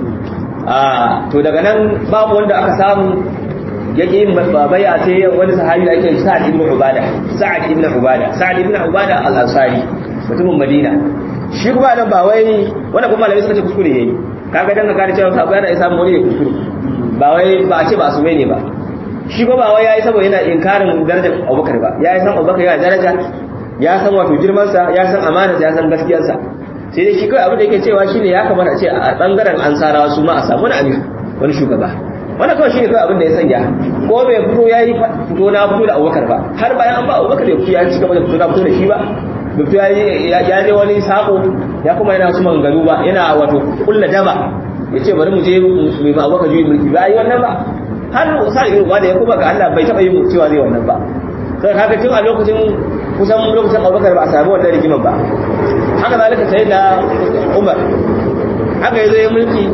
a to daga nan babu wanda aka samu yake yin baya sai wani sahabi da ake Sa'ad ibn Ubada Sa'ad ibn Ubada Sa'ad ibn Ubada al-Ansari mutumin Madina shi kuma nan ba wai wanda kuma malami suka ce kuskure yayi kaga dan ka kare cewa sabai yana isa mu ne kuskure ba wai ba a ce ba su ne ba shi ko ba wai yayi saboda yana inkarin darajar Abubakar ba yayi san Abubakar yana daraja ya san wato girmansa ya san amanarsa ya san gaskiyarsa sai dai shi kawai abin da yake cewa shine ya kamata a ce a bangaren ansarawa su ma a samu wani amir wani shugaba wannan kawai shine kawai abin da ya sanya ko bai fito ya yi fito na fito da abubakar ba har bayan an ba abubakar ya fito ya ci gaba da fito na fito da shi ba bai fito ya je wani sako ya kuma yana su maganganu ba yana wato kulla daba ya ce bari mu je mai ma abubakar juyi mulki ba yi wannan ba har sa irin wanda ya kuma ga Allah bai taɓa yin cewa zai wannan ba sai kaga tun a lokacin kusan lokacin abubakar ba a sami wannan rigimar ba haka zalika sai da umar haka ya zo ya mulki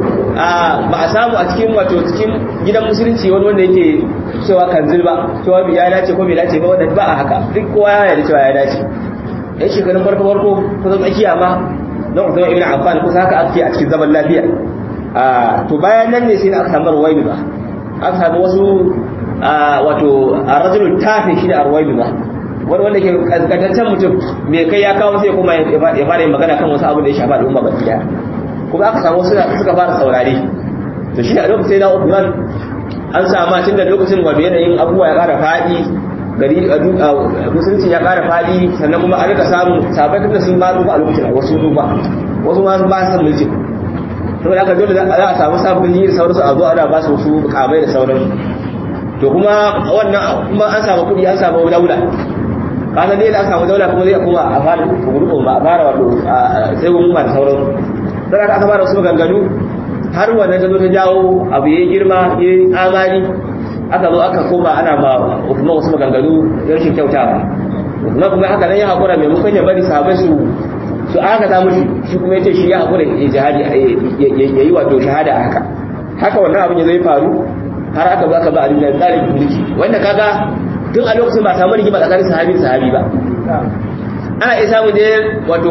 ba a samu a cikin wato cikin gidan musulunci wani wanda yake cewa kanzil ba cewa ya dace ko bai dace ba wanda ba a haka duk kowa ya yarda cewa ya dace yan shekarun farko farko kusan tsakiya ma don kusan ibn affan kusa haka ake a cikin zaman lafiya to bayan nan ne sai aka samu ruwaibi ba aka samu wasu wato a rajulun tafi shi da arwaibi ba wani wanda ke kaskantaccen mutum mai kai ya kawo sai kuma ya fara yin magana kan wasu abin da ya shafa al'umma baki daya kuma aka samu suka fara saurare to shi a lokacin da Uthman an sama tun da lokacin wato yanayin abubuwa ya ƙara faɗi gari a musulunci ya ƙara faɗi sannan kuma a rika samun sabai tun sun ba duba a lokacin wasu duba wasu ma ba san mulki saboda aka dole za a samu sabbin yi da sauransu a zo ana ba su wasu mukamai da sauransu to kuma wannan kuma an samu kuɗi an samu daula kasan dai da aka samu daula kuma zai kuma a fara gurgun ba a fara wato sai gurgun ba da sauran sai aka aka fara wasu maganganu har wannan ta zo ta jawo abu yayi girma yayi amani aka zo aka koma ana ma kuma wasu maganganu rashin kyautawa kuma kuma haka nan ya hakura maimakon ya bari sahabbai su su aka ta mushi shi kuma yace shi ya hakura ya jihadi yayi wato shahada haka haka wannan abin ya zai faru har aka zo aka ba Ali bin Talib mulki wanda kaga tun a lokacin ba samu rigima tsakanin sahabi da sahabi ba ana iya samu ne wato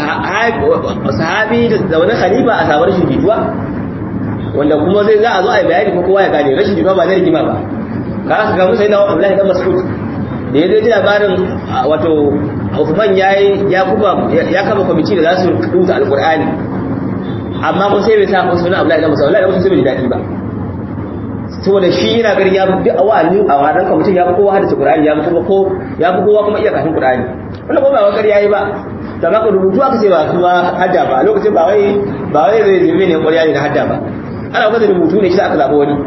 sahabi da wani khalifa a samu rashin jituwa wanda kuma zai za a zo a yi bayani ko kowa ya gane rashin jituwa ba zai rigima ba ka ka gamu sai na Abdullahi dan Mas'ud da ya ji labarin wato Uthman yayi ya kuma ya kama kwamiti da za su rubuta alqur'ani amma ko sai bai sa ko sunan Abdullahi dan Mas'ud Abdullahi dan Mas'ud bai ji dadi ba saboda shi yana ganin ya duk a wa'azin a wannan ka mutum ya fi kowa hadisi Qur'ani ya fi ko ya fi kowa kuma iya kafin Qur'ani wannan ko ba wa ƙarya yi ba da maka rubutu aka ce ba kuma hadda ba lokacin ba wai ba wai zai zai ne ƙarya ne na hadda ba ana gwada rubutu ne shi aka zaɓa wani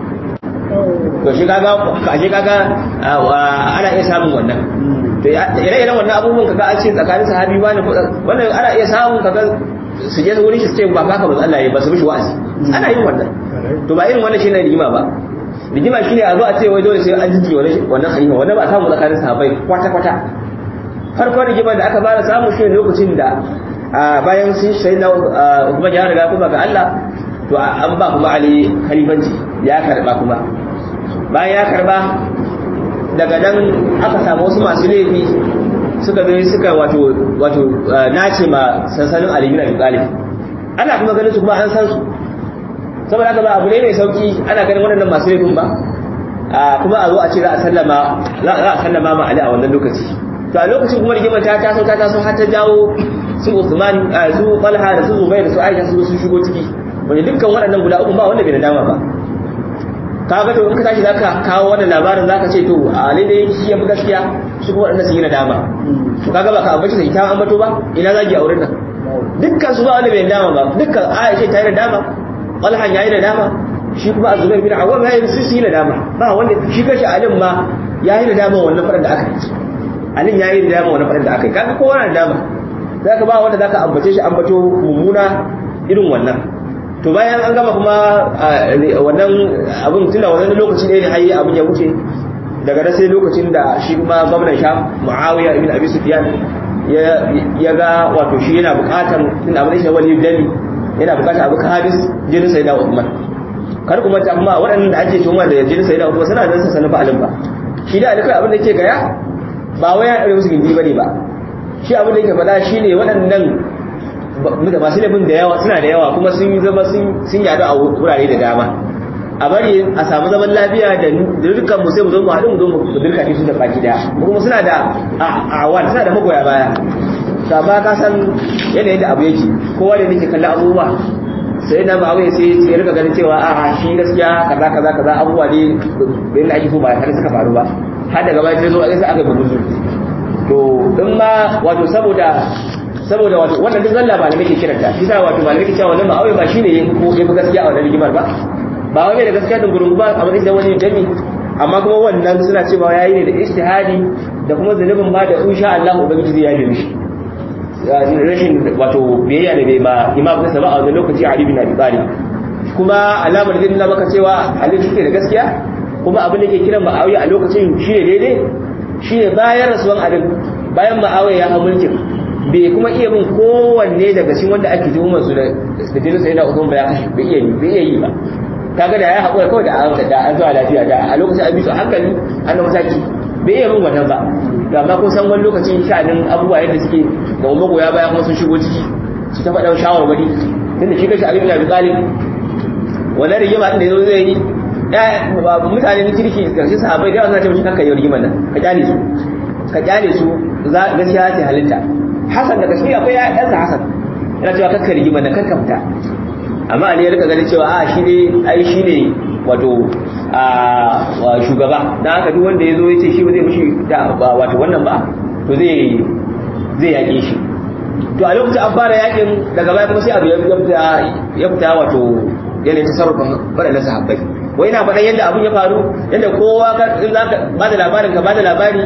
to shi kaga ka shi kaga ana iya samun wannan to ire-iren wannan abubuwan kaga an ce tsakanin sahabi wani wannan ana iya samun kaga su je wurin shi su ce ba haka ba Allah ya ba su mishi wa'azi ana yin wannan to ba irin wannan shine rigima ba rigima shine a zo a ce wai dole sai an jiji wannan wannan khalifa wannan ba samu tsakanin sahabbai kwata kwata farko rigima da aka fara samu shine lokacin da bayan sun sai na kuma ya riga kuma ga Allah to an ba kuma Ali khalifanci ya karba kuma bayan ya karba daga nan aka samu wasu masu laifi suka zo suka wato wato nace ma sansanin Ali bin Abi Talib ana kuma ganin su kuma an san su saboda haka ba abu ne mai sauki ana ganin waɗannan masu laifin ba kuma a zo a ce za a sallama za a sallama ma Ali a wannan lokaci to a lokacin kuma rigimar ta taso ta taso har ta jawo su Usman su Talha da su Zubair da su Aisha su sun shigo ciki wanda dukkan waɗannan guda uku ba wanda bai da dama ba kaga to in ka tashi zaka kawo wannan labarin zaka ce to Ali dai shi ya fi gaskiya su kuma waɗannan su yi nadama to kaga ba ka ambaci sai ta ambato ba ina zagi a wurin nan dukkan su ba wanda bai da dama ba dukkan Aisha ta yi nadama Talha ya yi nadama shi kuma Zubair bin Awwam ya yi su yi nadama ba wanda shi kashi Alim ma ya yi nadama wannan faɗin da aka yi Alim ya yi nadama wannan faɗin da aka yi kaga kowa na nadama zaka ba wanda zaka ambace shi ambato mummuna irin wannan to bayan an gama kuma wannan abin tunda wannan lokaci ne ne hayi abin ya wuce daga da sai lokacin da shi kuma gwamnan sha Muawiya ibn Abi Sufyan ya ya ga wato shi yana bukatar tunda abin shi wali dali yana bukatar abu hadis jinin sayyida Uthman kar kuma ta amma waɗannan da ake tuhuma da jinin sayyida Uthman suna da sanin ba alim ba shi da alikai abin da yake gaya ba wai ya musu gindi bane ba shi abin da yake faɗa shine waɗannan da masu laifin da yawa suna da yawa kuma sun yi zama sun yadu a wurare da dama a bari a samu zaman lafiya da dukkan mu sai mu zo mu haɗu mu zo mu dirka su da baki daya kuma suna da awan suna da magoya baya ta ba ka san yanayin da abu yake kowa da nake kallon abubuwa sai na ba wai sai ya rika ganin cewa a shi gaskiya kaza kaza kaza abubuwa ne da yadda ake so ba har suka faru ba har daga baya sai zo a aka gudu to in ma wato saboda saboda wato wannan duk zalla malamai ke kiranta shi sa wato malamai ke cewa wannan ma'awai ba shine yayi ko yafi gaskiya a wannan rigimar ba ba wai da gaskiya din gurungu ba amma da wani dami amma kuma wannan suna cewa yayi ne da ijtihadi da kuma zunubin ma da insha Allah ubangiji zai yaje mishi rashin wato biyayya da bai ba imam nasa ba a wannan lokaci Ali bin Abi Talib kuma alamar din na maka cewa Ali suke da gaskiya kuma abin da ke kiran Muawiya a lokacin shine daidai shine bayan rasuwan Ali bayan Muawiya ya hau mulkin bai kuma iya bin kowanne daga cikin wanda ake tuhumar su da da jinin sai na Usman ba ya kashe bai iya bai iya yi ba kaga da ya haƙura kawai da an da an zuwa lafiya da a lokacin an bi su hankali an da mataki bai iya bin wannan ba da amma kun san wani lokacin sha'anin abubuwa yadda suke da umma goya baya kuma sun shigo ciki su ta faɗa shawarwari tunda shi kashi Ali bin Abi Talib wannan rigima din da yazo zai yi mutane ne kirki karshe sahabbai da yawa suna ce mishi kanka yau rigimar nan ka kyale su ka kyale su gaskiya ce halitta Hassan da gaskiya akwai ɗansa Hassan yana cewa kakka rigima da kakka fita amma Ali ya rika ganin cewa a shi ne ai shi ne wato a shugaba dan haka duk wanda ya zo ya ce shi ba zai mishi da wato wannan ba to zai zai yaƙe shi to a lokacin an fara yaƙin daga baya kuma sai abu ya fita wato yanayin tasarrufin waɗannan sahabbai wai na faɗan yadda abun ya faru yadda kowa in za ka ba da labarin ka ba da labari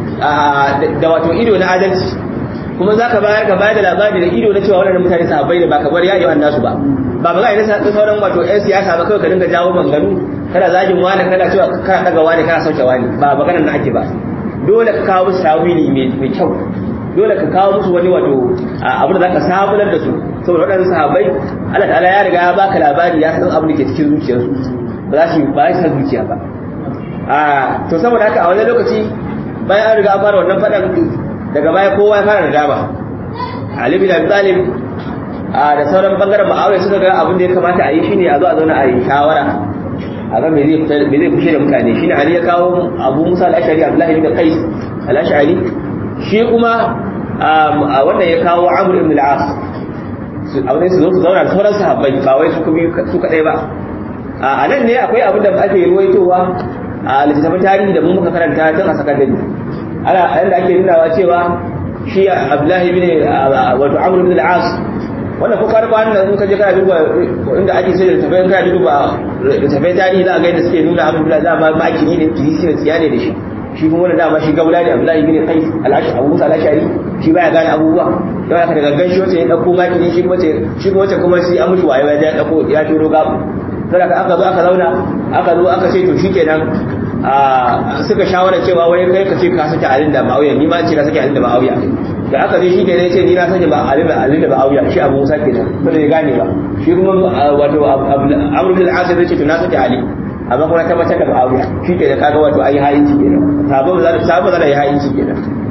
da wato ido na adalci kuma za ka bayar ka bayar da labari da ido na cewa waɗannan mutane sahabbai ne ba ka bar yayi wannan su ba ba ba ga ina sauran wato ƴan siyasa ba kawai ka dinga jawo manganu kana zagin wani kana cewa kana daga wani kana sauke wani ba maganar na ake ba dole ka kawo musu tawili mai kyau dole ka kawo musu wani wato abin da zaka sabular da su saboda waɗannan sahabbai Allah ta'ala ya riga ya baka labari ya san abin da ke cikin zuciyarsu ba za su ba za su zuciya ba a to saboda haka a wani lokaci bayan an riga an fara wannan faɗan daga baya kowa ya fara nadama Ali bin Abi Talib a da sauran bangaren Muawiya suka ga abin da ya kamata a yi shine a zo a zauna a yi shawara a ga me zai me zai kushe da mutane shine Ali ya kawo Abu Musa al-Ash'ari Abdullah ibn Qais al-Ash'ari shi kuma a wannan ya kawo Amr ibn al-As a wani su zo su zauna da sauran sahabbai ba wai su kuma su kadai ba a nan ne akwai abin da ake ruwaitowa a littattafan tarihi da mun muka karanta tun a sakandare ana yadda ake nunawa cewa shi abdullahi bin wato amr bin al-as wannan ko karba wannan in ka je kana duba inda ake sai da tafai kana duba da tafai tarihi za a ga yadda suke nuna amr bin al-as ma makini ne kirisi ne tsiya ne da shi shi kuma wannan dama shi gaula ne abdullahi bin qais al-ashari abu musa al-ashari shi baya gane abubuwa yau aka daga ganshi wace ya dauko makini shi kuma ce shi kuma wace kuma shi an mushi waye ya dauko ya turo gabu sai aka zo aka zauna aka zo aka ce to shikenan suka shawara cewa wai kai ka ce ka sake alin da ma'auya ni ma ce na sake alin da ma'auya da aka je shi kenan ce ni na sake ba alin da alin da ma'auya shi abu musa kenan ba da gane ba shi kuma wato amru bil asir ce to na sake ali amma kuma tabbatar da ma'auya shi kenan kaga wato ayi hayinci kenan sabo za ta sabo za ta yi hayinci kenan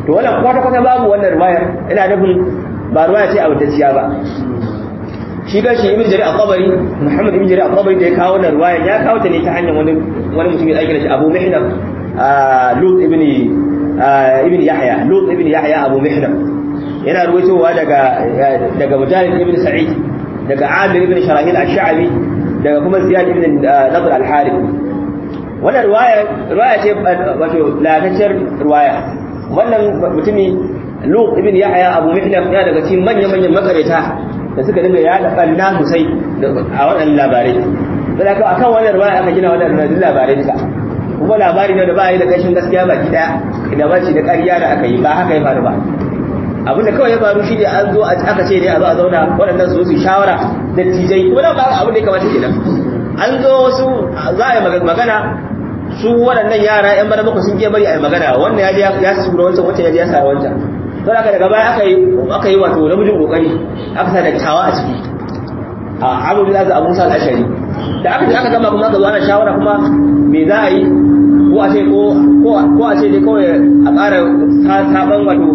to wannan kwata kwata babu wannan riwaya ina nufin ba riwaya ce abutacciya ba shi ga shi ibn jarir al-qabari muhammad ibn jarir al-qabari da ya kawo wannan riwaya ya kawo ta ne ta hanyar wani wani mutum ya aika shi abu mihnam lut ibn ibn yahya lut ibn yahya abu mihnam yana ruwaitowa daga daga mujahid ibn sa'id daga amir ibn sharahil ash-sha'bi daga kuma ziyad ibn nadr al-harith wannan riwaya riwaya ce wato latacciyar riwaya wannan mutumi lut ibn yahya abu mihnam ya daga cikin manyan manyan makareta da suka dinga yada banna sosai a wannan labarai sai aka akan wannan riwaya aka gina wannan labarai duka kuma labari ne da ba yi da kashin gaskiya baki daya da ba shi da ƙarya da aka yi ba haka ya faru ba abinda kawai ya faru shi ne an zo aka ce ne a zo a zauna waɗannan su su shawara da tijai kuma nan ba abin da ya kamata kenan an zo wasu za a yi magana su waɗannan yara yan bana bakwai sun ke bari a yi magana wannan ya je ya sura wancan wancan ya je ya sa wancan don haka daga baya aka yi aka yi wato namijin kokari aka sa dattawa a ciki a abu da za a musa al'ashari da aka je aka gama kuma aka zo ana shawara kuma me za a yi ko a ce ko a ce dai kawai a ƙara saban wato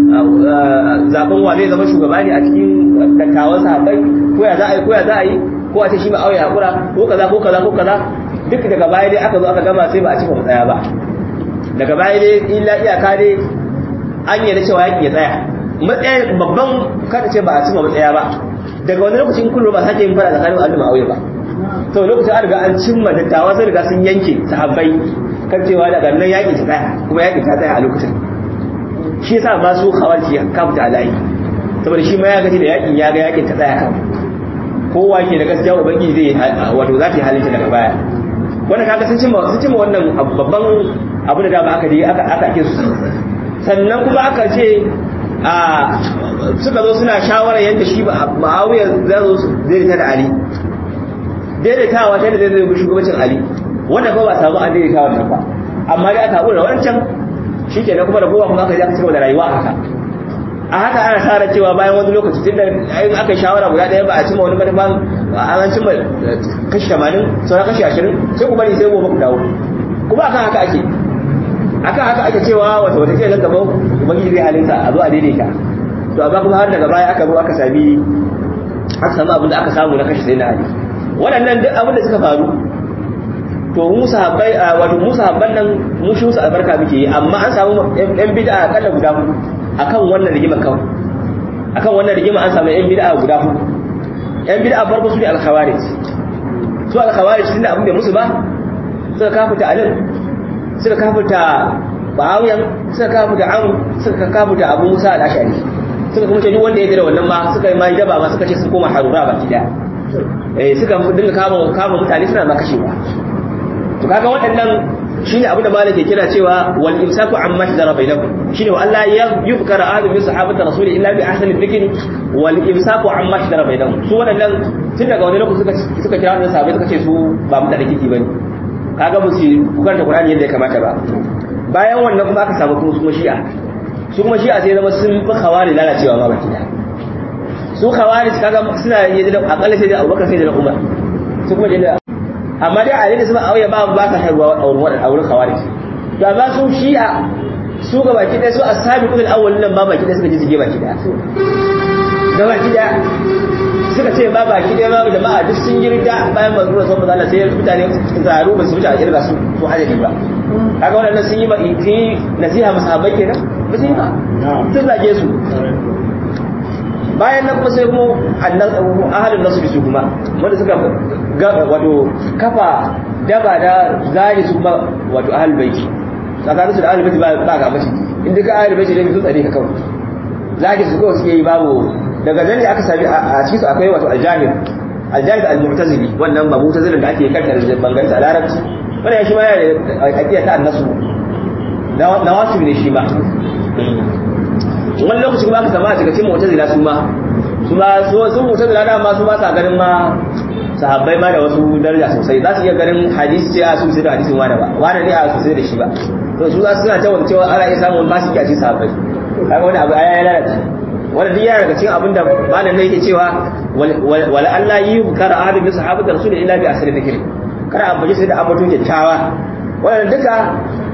zaben wa zai zama shugaba ne a cikin dattawan sahabbai ko ya za a yi ko ya za a yi ko a ce shi ba auya hakura ko kaza ko kaza ko kaza duk daga baya dai aka zo aka gama sai ba a cika matsaya ba daga baya dai illa iyaka dai an yi da cewa yaƙi ya tsaya matsaya babban kada ce ba a cima matsaya ba daga wani lokacin kullum ba sake yin fara tsakanin al'umma auya ba to lokacin an riga an cimma dattawa sun riga sun yanke sahabbai kan cewa daga nan yaƙi ta tsaya kuma yaƙi ta tsaya a lokacin shi yasa ma su khawarci ya kafuta alayi saboda shi ma ya gaji da yakin ya ga yakin ta tsaya kan kowa ke da gaskiya ubangiji zai wato za ta yi halinta daga baya wannan kaga sun cimma sun cimma wannan babban abu da dama aka dai aka aka ake su sannan kuma aka ce a suka zo suna shawara yadda shi ma'awiya za zo su daidaita da ali daidaitawa ta da zai zai shugabancin ali wanda ba ba samu an daidaitawa da ba amma dai aka haɗu da wancan shi ke kuma da kowa kuma aka je aka cigaba da rayuwa a haka a haka ana tsara cewa bayan wani lokaci tun da ayin aka shawara guda ɗaya ba a cimma wani manufan an cimma kashi tamanin sauran kashi ashirin sai ku bari sai gobe ku dawo kuma akan haka ake akan haka ake cewa wata wata ke gaban ubangiji zai halinta a zo a daidaita to amma kuma har daga baya aka zo aka sami aka samu abin da aka samu na kashi sai na hali waɗannan duk abin da suka faru to mu sahabbai wato mu sahabban nan mu shi musu albarka muke yi amma an samu yan bid'a akalla guda hudu akan wannan rigima kawai akan wannan rigima an samu yan bid'a guda hudu yan bid'a farko su ne al-khawarij su al-khawarij tunda abin da musu ba suka kafuta alin suka kafuta ba'awiyan suka kafuta am suka kafuta abu musa al-ashari suka kuma ce duk wanda ya jira wannan ma suka yi ma jaba ma suka ce sun koma harura baki daya eh suka dinga kama kama mutane suna ma kashewa to kaga waɗannan shine abin da malaka kira cewa wal imsaku amma shajara bainakum shine wa Allah ya yuzkara ahadun min sahabati rasuli illa bi ahsani dhikri wal imsaku amma shajara bainakum su waɗannan tun daga wani lokaci suka suka kira wannan sahabbai suka ce su ba mutane kiki bane kaga ba su karanta Qur'ani yadda ya kamata ba bayan wannan kuma aka samu kuma kuma shi'a su kuma shi'a sai zama sun fi khawari lalacewa ma baki da su khawari kaga suna yin da akalla sai da Abubakar sai da Umar su kuma da amma dai a yadda su auya ba ba sa haihuwa a wurin a wurin khawarij to amma su shi'a su ga baki ɗaya su as-sabiqul awwal nan ba baki ɗaya suka ji zige baki ɗaya ga baki ɗaya suka ce ba baki ɗaya ba jama'a duk sun yi rida bayan manzo da sallallahu alaihi wasallam sai mutane zaru ba su wuce a kirga su su adadi ba kaga wannan sun yi ba yi nasiha masahabai kenan ba su yi ba sun zage su bayan nan kuma sai kuma ahalin nasu su kuma wanda suka wato kafa daba da zari su kuma wato ahal baiti tsakanin su da ahal baiti ba ga mace inda ka ahal baiti ne sun tsare ka kawai zaki su kawai suke yi babu daga nan ne aka sami a cikin su akwai wato aljahil aljahil al-mu'tazili wannan ba mu'tazilin da ake karkar da bangaren a larabci wannan shi ma yana da aqida ta annasu na wasu ne shi ma wani lokaci kuma aka sama a cikin mu'tazila su ma su ma su mu'tazila da ma su ma sa ganin ma sahabbai ma da wasu daraja sosai za su iya ganin hadisi ce a su sai da hadisin wani ba wani ne a su sai da shi ba to su za su suna cewa cewa ana iya samun ba su kyaci sahabbai kaga wani abu ya lalace wanda duk yana daga cikin abin da malam ne yake cewa wala Allah yi bukara ahadin min sahabati rasul illa bi asri dhikri kada a baje sai da ambaton kyakkyawa wannan duka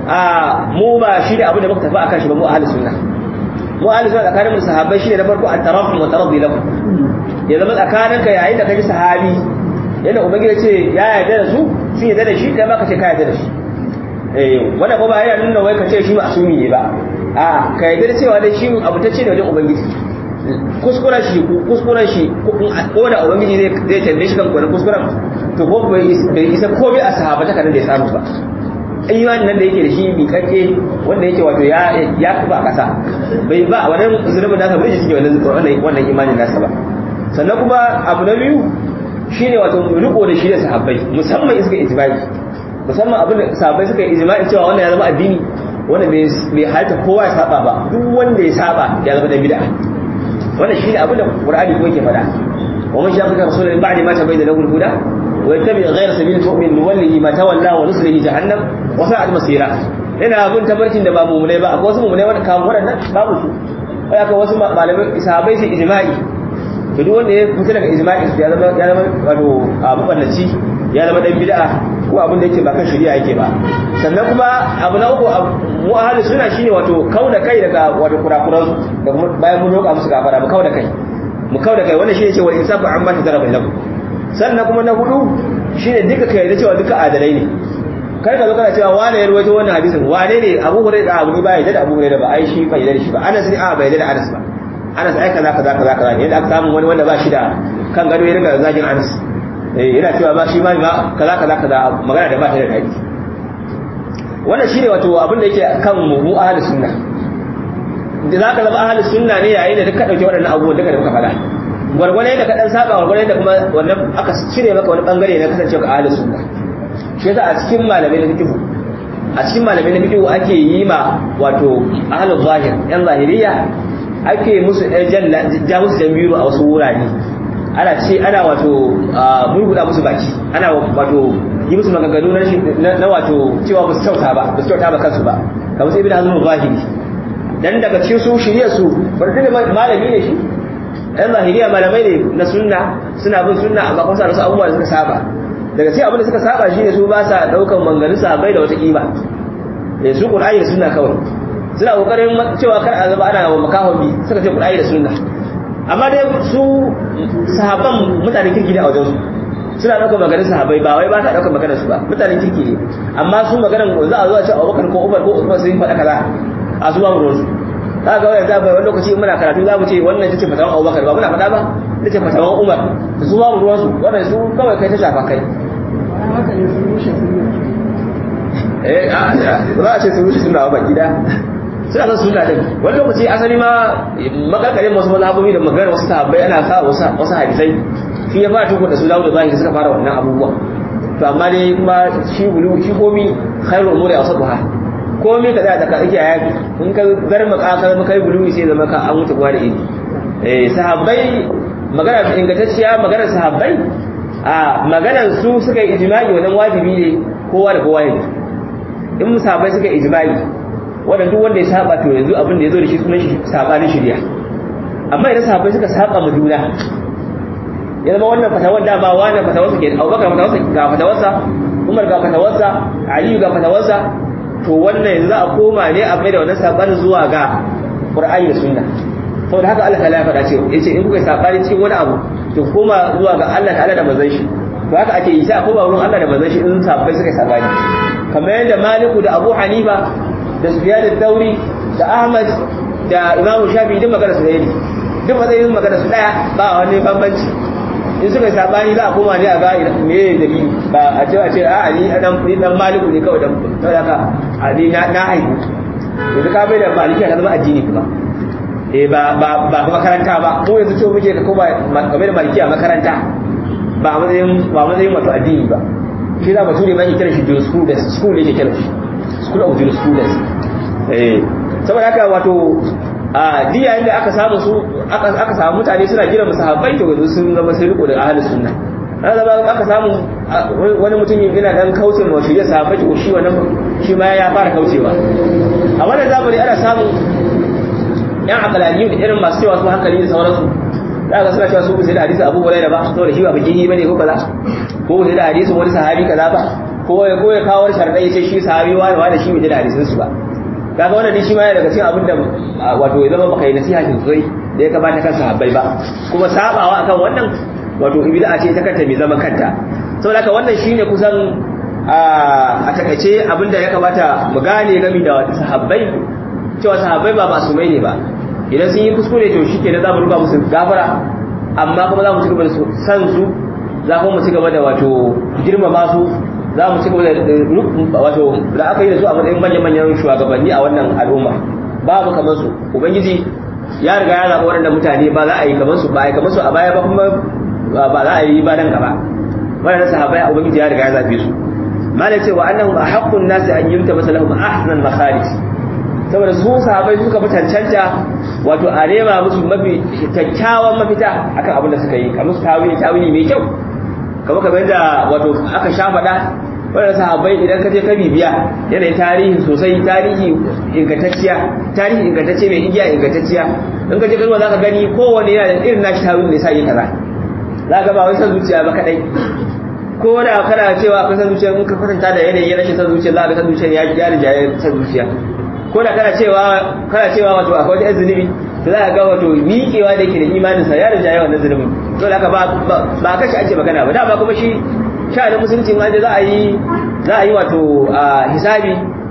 a mu ba shi da abin da muka tafi akan shi ba mu ahli sunna mu ahli sunna tsakanin mu sahabbai shine na farko at-tarahum wa taraddi lahu ya zama tsakanin ka yayin da kaji sahabi yana ubangiji ce ya yarda da su sun yarda da shi da baka ce ka yarda da shi eh wanda ko ba yana nuna wai ka ce shi masumi ne ba a ka yarda da cewa dai shi abu ta ce da wajen ubangiji kuskuren shi kuskuren shi ko da ubangiji zai zai tambaye shi kan kwanan kuskuren to ko bai isa komai a sahabata kan da ya samu ba imanin nan da yake da shi miƙaƙe wanda yake wato ya ya kuba kasa bai ba wannan zunubin nasa bai shi wannan wannan imanin nasa ba sannan kuma abu na biyu shine wato riko da shi da sahabbai musamman suka ijma'i musamman abin da sahabbai suka ijma'i cewa wannan ya zama addini wanda bai halitta kowa ya saba ba duk wanda ya saba ya zama da bid'a wannan shine abin da Qur'ani ko yake faɗa wa man shaqa rasulullahi ba'da ma tabayyana lahu al-huda wa yattabi ghayra sabili al-mu'min nuwallihi ma tawalla wa nuslihi jahannam wa sa'at masira ina abin tabarkin da ba mu'minai ba akwai wasu mu'minai wanda kawo waɗannan babu su ai akwai wasu malamai sahabbai su ijma'i to duk wanda ya fita daga ijma'i ya zama ya zama wato abu ballaci ya zama dan bid'a ko abin da yake ba kan shari'a yake ba sannan kuma abu na uku mu ahli sunna shine wato kauda kai daga wato kurakuran da kuma bayan mun roƙa musu gafara mu kauda kai mu kauda kai wannan shine cewa insafu amma ta zara bainakum sannan kuma na hudu shine duka kai da cewa duka adalai ne kar ka zo kana cewa wane ya ruwaito wannan hadisin wane ne Abu Hurairah Abu ba ya da Abu Hurairah ba ai shi bai da shi ba Anas ne a bai da Anas ba Anas ai kaza kaza kaza kaza yadda aka samu wani wanda ba shi da kan gado ya riga zagin Anas eh yana cewa ba shi ma ba kaza kaza kaza magana da ba ta da dadi wannan shine wato abin da yake kan mu ahli sunna da zaka zama ahli sunna ne yayin da duk ka dauke waɗannan abubuwan duka da muka faɗa gwargwane da ka dan saba gwargwane da kuma wannan aka cire maka wani bangare na kasancewa ka ahli sunna shi yasa a cikin malamai na fiqh a cikin malamai na fiqh ake yi ma wato ahlul zahir yan zahiriya ake musu ja musu jan biyu a wasu wurare ana ce ana wato murguda musu baki ana wato yi musu maganganu na wato cewa ba su kyauta ba ba su kyauta ba kansu ba kamar sai ibn hazm zahiri dan daga cikin su shirye su bar da malami ne shi ɗan zahiriya malamai ne na sunna suna bin sunna amma kuma sa da su abubuwa da suka saba daga cikin abin da suka saba shine su ba sa daukan manganin sahabbai da wata kima eh su qur'ani da sunna kawai suna kokarin cewa kar a zama ana wa makahobi suka ce qur'ani da sunna amma dai su sahabban mutanen kirki ne a wajen su suna ɗaukar maganin sahabbai ba wai ba ta ɗaukar maganar su ba mutanen kirki ne amma su maganar za a zo a ce abubakar ko umar ko usman sun faɗa kaza a su ba mu ruwansu za ga wani zaɓa wani lokaci muna karatu za mu ce wannan ta ce fatawan abubakar ba muna faɗa ba ta ce fatawan umar da su ba mu ruwansu wannan su kawai kai ta shafa kai eh za a ce su rushe suna ba gida suna son suna din wani lokaci asali ma makarkarin wasu mazhabobi da maganar wasu sahabbai ana sa wasu hadisai shi ya fara tukun da su dawo da zahiri suka fara wannan abubuwa to amma dai kuma shi bulu shi komi khairu umuri awsatuha komi ka tsaya tsaka tsakiya yaki in ka garma ka ka kai bulu sai zama ka an wuce gwa da ini eh sahabbai magana ingantacciya maganar sahabbai a maganar su suka yi ijma'i wannan wajibi ne kowa da kowa ne in sahabbai suka yi ijma'i wanda duk wanda ya saba to yanzu abin da ya zo da shi sunan shi sabanin shari'a amma idan sahabbai suka saba mu juna ya zama wannan fatawar dama wannan fatawarsa ke abubakar fatawarsa ga fatawarsa umar ga fatawarsa aliyu ga fatawarsa to wannan yanzu za a koma ne a mai da wannan sabanin zuwa ga qur'ani da sunna saboda haka Allah ta'ala ya faɗa cewa yace in kuka sabani cikin wani abu to koma zuwa ga Allah ta'ala da manzon shi to haka ake yi sai a koma wurin Allah da manzon shi in sabbai suka sabani kamar yadda Maliku da Abu Hanifa da Sufyan al-Thawri da Ahmad da Imam Shafi'i duk magana su ne duk matsayin magana su daya ba wani bambanci in suka sabani za a koma ne a ga me dalili ba a ce a ce a ali dan ni dan maliku ne kawai dan saboda haka ali na na haihu to ka bai da maliki ka zama addini kuma eh ba ba ba makaranta ba mu yanzu ce muke ka koma ka bai da maliki a makaranta ba a matsayin ba matsayin wato addini ba shi za bature ma yake kira shi jurisprudence school ne yake kira shi school of jurisprudence eh saboda haka wato a diya inda aka samu su aka samu mutane suna gina musahabbai to yanzu sun zama sai riko da ahli sunna ana zama aka samu wani mutum yana dan kauce ma shi ya sahabbai to shi wannan shi ma ya fara kaucewa a wannan zamani ana samu yan aqlaniyu da irin masu cewa su hankali da sauransu za ka suna cewa su sai da hadisi Abu Hurairah ba saboda shi ba bikihi bane ko kaza ko sai da hadisin wani sahabi kaza ba ko ya ko ya kawo sharadai ce shi sahabi wani wani shi bai da hadisin su ba kaga wannan shi ma yana daga cikin abin da wato ya zama baka yi nasiha sosai da ya kamata kan sahabbai ba kuma sabawa akan wannan wato bid'a ce ta kanta mai zama kanta saboda haka wannan shine kusan a takaice abinda ya kamata mu gane game da sahabbai cewa sahabbai ba masumai ne ba idan sun yi kuskure to shi kenan za mu ruba musu gafara amma kuma za mu ci gaba da san su za mu ci gaba da wato girmama su za mu ci gaba da wato da aka yi da su a matsayin manyan-manyan shugabanni a wannan al'umma babu kamar su ubangiji ya riga ya zaɓa waɗannan mutane ba za a yi kamar su ba a yi kamar su a baya ba kuma ba za a yi ba nan gaba waɗannan sahabbai a ubangiji ya riga ya zaɓe su malai cewa annahum ahaqqun nasi an yumta masalahum ahsan makharij saboda su sahabbai suka fi cancanta wato a nema musu mafi kyakkyawan mafita akan abin da suka yi kamar su tawili tawili mai kyau kamar kamar yadda wato aka sha faɗa wadda sahabbai idan ka je ka bibiya yanayin tarihin sosai tarihi ingantacciya tarihi ingantacce mai igiya ingantacciya in ka je kalma za ka gani kowane yana da irin nashi tawili ne sa yi kaza za ka ba wai san zuciya ba kadai ko da kana cewa akwai san zuciya in ka kwatanta da yanayin rashin san zuciya za ka san zuciya ya ya rijaye san zuciya ko da kana cewa kana cewa wato akwai wani zunubi to za ka ga wato miƙewa da yake da imaninsa ya rijaye wannan zunubin to da ka ba ba kashi ake magana ba da ba kuma shi sha'anin musulunci ma za a yi za a yi wato hisabi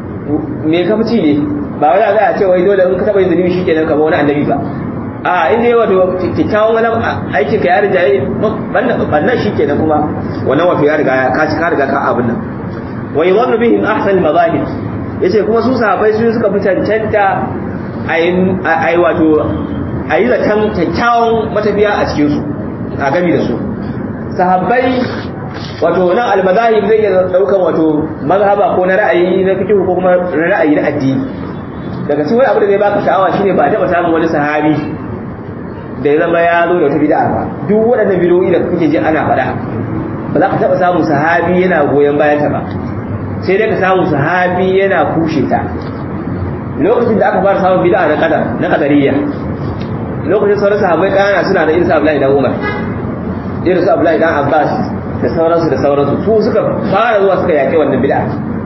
me kafci ne ba wani za a ce wai dole in ka taɓa yin zunubi shi kenan kamar wani annabi ba a inda yi wato kyakkyawan wani aikin ka ya riga ya bannan shi kenan kuma wannan wato ya riga ka ci ka riga ka abin nan wai wannan bihin ahsan mazahir yace kuma su sahabbai su suka fi cancanta a yi wato a yi zaton kyakkyawan matafiya a cikinsu a gami da su sahabbai wato nan almazahib zai iya daukan wato mazhaba ko na ra'ayi na fiqh ko kuma na ra'ayi na addini daga cikin wani abu da zai baka sha'awa shine ba taba samun wani sahabi da ya zama ya zo da wata bid'a ba duk waɗannan bidoyi da kuke ji ana faɗa ba za ka taba samun sahabi yana goyon bayan ta ba sai dai ka samu sahabi yana kushe ta lokacin da aka fara samun bid'a na qadar na qadariyya lokacin sauran sahabbai kana suna da irin sa Abdullahi dan Umar irin su Abdullahi dan Abbas da sauransu da sauransu su suka fara zuwa suka yaƙi wannan bid'a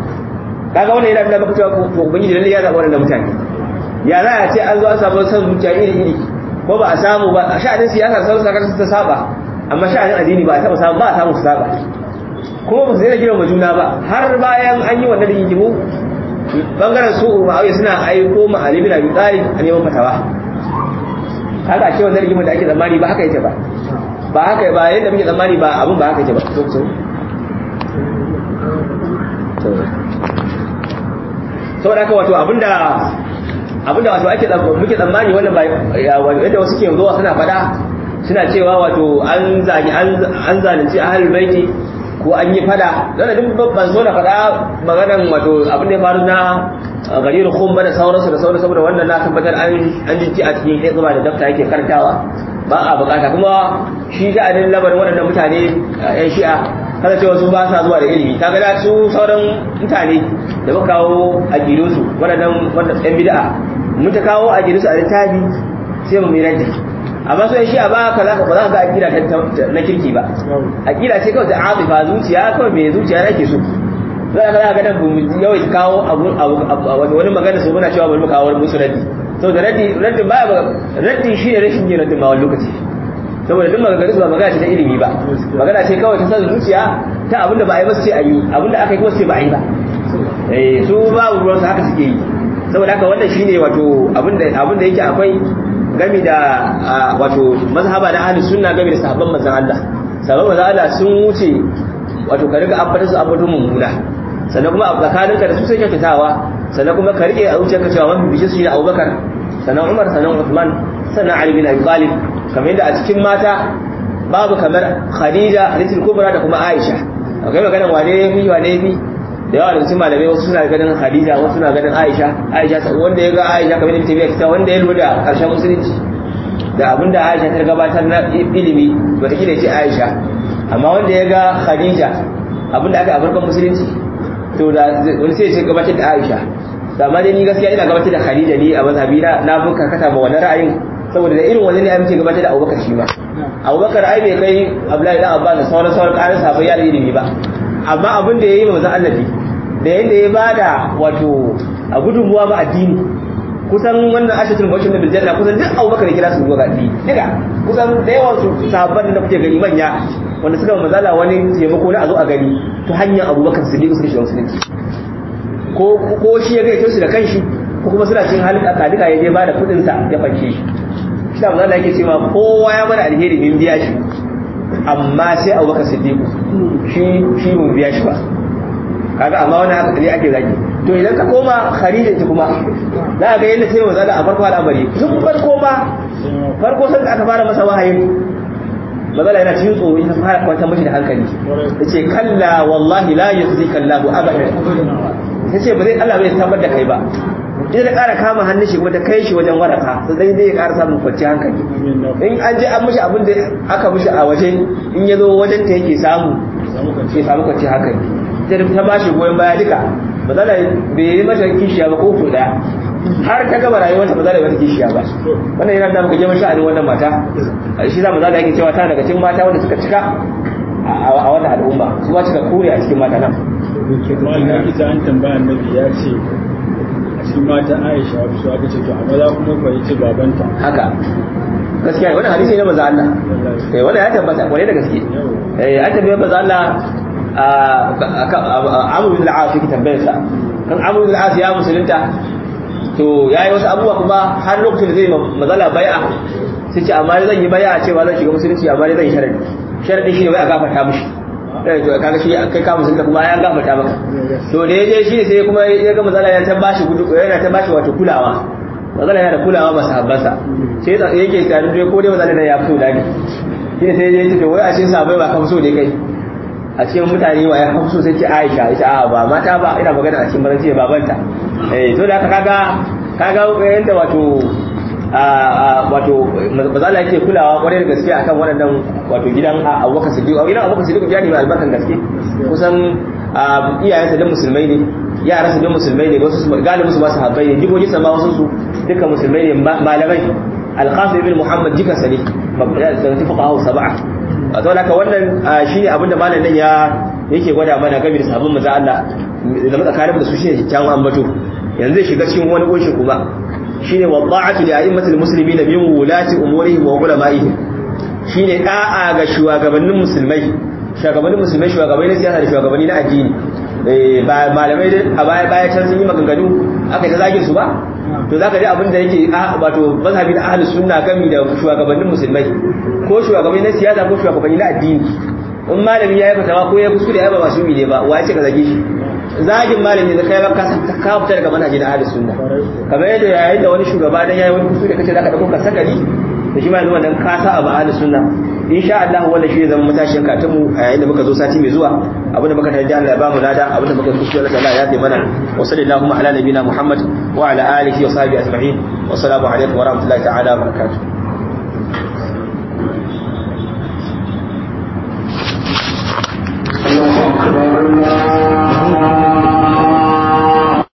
kaga wannan yana da maka cewa to ubangiji lalle ya zaɓa wannan mutane ya za a ce an zo an samu san zuciya iri iri ko ba a samu ba a sha'anin siyasa sauran sakar ta saba amma sha'anin addini ba a taɓa samu ba a samu su saba kuma ba su daina girma juna ba har bayan an yi wannan rigimu bangaren su ma'auya suna aiko ma Ali bin Abi Talib a neman fatawa haka ce wannan rigimar da ake zamani ba haka yake ba ba haka ba yadda muke tsammani ba abin ba haka ce ba so so saboda haka wato abinda abinda wato ake muke tsammani wannan ba yadda wasu ke zuwa suna fada suna cewa wato an zagi an zalunci ahlul baiti ko an yi fada dan duk ban so na fada maganan wato abin da ya faru na garir khumba da sauransu da sauransu saboda wannan na tabbatar an an jinci a cikin hizba da dafta yake karantawa ba a bukata kuma shi sha'anin labarin waɗannan mutane yan shi'a kada cewa su ba sa zuwa da ilimi ta ga su sauran mutane da muka kawo a su waɗannan yan bid'a mun ta kawo a su a littafi sai mu mirar amma su yan shi'a ba ka ba za ka ga akida na kirki ba akida ce kawai ta azifa zuciya kawai mai zuciya nake so za ka ga nan mu yawai kawo abu wani magana su muna cewa bari mu kawo musu raddi saboda raddi raddin baya raddi shi ne rashin yin raddin ma wani lokaci saboda duk magana su ba magana ce ta ilimi ba magana ce kawai ta san zuciya ta abinda ba a yi ba su ce a yi abinda aka yi kuma su ce ba a yi ba eh su babu ruwansu haka suke yi saboda haka wannan shine wato abinda abinda yake akwai gami da wato mazhaba na ahlus sunna gami da sahabban manzon Allah sahabban manzon Allah sun wuce wato ka riga ambata su ambato mummuna sannan kuma a tsakaninka da su sai kyautatawa sannan kuma ka rike a zuciyarka cewa mafi bishin su ne Abubakar sannan Umar sannan Uthman sannan Ali bin Abi Talib kamar yadda a cikin mata babu kamar Khadija Hadisul Kubra da kuma Aisha akwai maganar wane ya fi wane ya fi da yawa da cikin malamai wasu suna ganin Khadija wasu suna ganin Aisha Aisha wanda ya ga Aisha kamar yadda tabiya kita wanda ya lura da karshen musulunci da abinda Aisha ta gabatar na ilimi wata kila ce Aisha amma wanda ya ga Khadija abinda aka a farkon musulunci to da wani sai ce gabatar da Aisha da amma dai ni gaskiya ina gabatar da Khadija ni a mazhabi na na fi karkata ba wannan ra'ayin saboda da irin wani ne ai muke gabatar da Abubakar shi ma Abubakar ai bai kai Abdullahi dan Abbas da sauran sauran ƙarin sahabbai ya ilimi ba amma abin da yayi manzo Allah ne da yanda ya bada wato a gudunmuwa ba addini kusan wannan ashatul bashin da biljanna kusan duk Abubakar kira su zuwa ga addini duka kusan da yawan su sahabban da kuke gani manya wanda suka mazala wani taimako na a zo a gani ta hanyar Abubakar Siddiq suka shiga musulunci ko ko shi ya gaito su da kanshi ko kuma suna cin halin akadika ya je bada kudin sa ya fanke shi shi da mazala yake cewa kowa ya mana alheri min biya shi amma sai Abubakar Siddiq shi shi mun biya shi ba kaga amma wani haka ne ake zaki to idan ka koma Khadija ita kuma za ga yadda sai manzo a farko al'amari tun farko ba farko sai aka fara masa wahayi mazala yana cikin tsoro ita fara kwanta mashi da hankali yace kalla wallahi la yukhzika Allah abada yace ba zai Allah bai tabbar da kai ba idan da ƙara kama hannun shi kuma ta kai shi wajen waraka sai zai ƙara samun kwanciyar hankali in an je an mishi abin da aka mishi a waje in ya zo wajen ta yake samu ke samu kwanciyar hankali ta ba shi goyon baya duka ba za bai yi mata kishiya ba ko kuɗa har ta gaba rayuwarta ba za da yi mata kishiya ba wannan yana da muka je sha'anin wannan mata shi za mu za da yake cewa ta daga cikin mata wanda suka cika a wannan al'umma su ba cika kure a cikin mata nan wannan ita an tambaya annabi ya ce a cikin mata Aisha su aka ce to amma za kuma fa yace babanta haka gaskiya wannan hadisi ne manzo Allah eh wannan ya tabbata kwarai da gaske eh an tabbata manzo Allah Amr bin al-As yake tambayar sa kan Amr bin al-As ya musulunta to yayi wasu abubuwa kuma har lokacin da zai mazala bai'a sai ce amma zan yi bai'a cewa zan shiga musulunci amma zan yi sharadi sharadi shi ne wai a gafarta mishi eh to kaga shi kai ka musulunta kuma ya gafarta maka to da yaje shi sai kuma ya ga mazala ya ta bashi gudu yana ta bashi wato kulawa mazala yana da kulawa ba sahabbansa sai yake tare da ko dai mazala da ya fito da ni shi sai ya ce to wai a cikin sahabbai ba ka so dai kai a cikin mutane wa ya fi so sai ce Aisha ita a ba mata ba ina magana a cikin baranci babanta eh to da haka kaga kaga yanda wato a wato bazala yake kulawa kwarai da gaske akan waɗannan wato gidan Abubakar Siddiq gidan Abubakar Siddiq gida ne mai albarkan gaske kusan iyayensa da musulmai ne yaransa da musulmai ne wasu galibin su ba su habbai ne jigoji sa ma wasu su duka musulmai ne malamai al-Qasim ibn Muhammad jikansa ne da fuqaha sab'a a zaune ka wannan shi ne abinda malam nan ya yake gwada mana game da sabon maza Allah da matsakanin da su shi ne kyakkyawan ambato yanzu zai shiga cikin wani kunshi kuma shi ne wadda'atu li a'immatil muslimin min wulati umurihim wa ulama'ihim shi ne da'a ga shugabannin musulmai shugabannin musulmai shugabanni na siyasa da shugabanni na addini ba malamai a baya baya can sun yi maganganu aka yi ta zagin su ba to za ka ji abin da yake wato mazhabi na ahlus sunna gami da shugabannin musulmai ko shugabanni na siyasa ko shugabanni na addini in malami ya yi fatawa ko ya kuskure ya ba masu ne ba wa ce ka zage shi zagin malami da kai ba ka ka fita daga manhaji na ahlus sunna kamar yadda yayin da wani shugaba dan yayi wani kuskure kace zaka dauko ka sakali da shi ma yanzu wannan ka sa abu ahlus sunna insha Allah wannan shi zama matashin katun mu a yayin da muka zo sati mai zuwa abinda muka tarji Allah ya ba mu lada abinda muka kuskure Allah ya yi mana wa sallallahu ala nabina Muhammad wa ala alihi wa sahbihi ajma'in wa assalamu alaikum wa rahmatullahi ta'ala wa barakatuh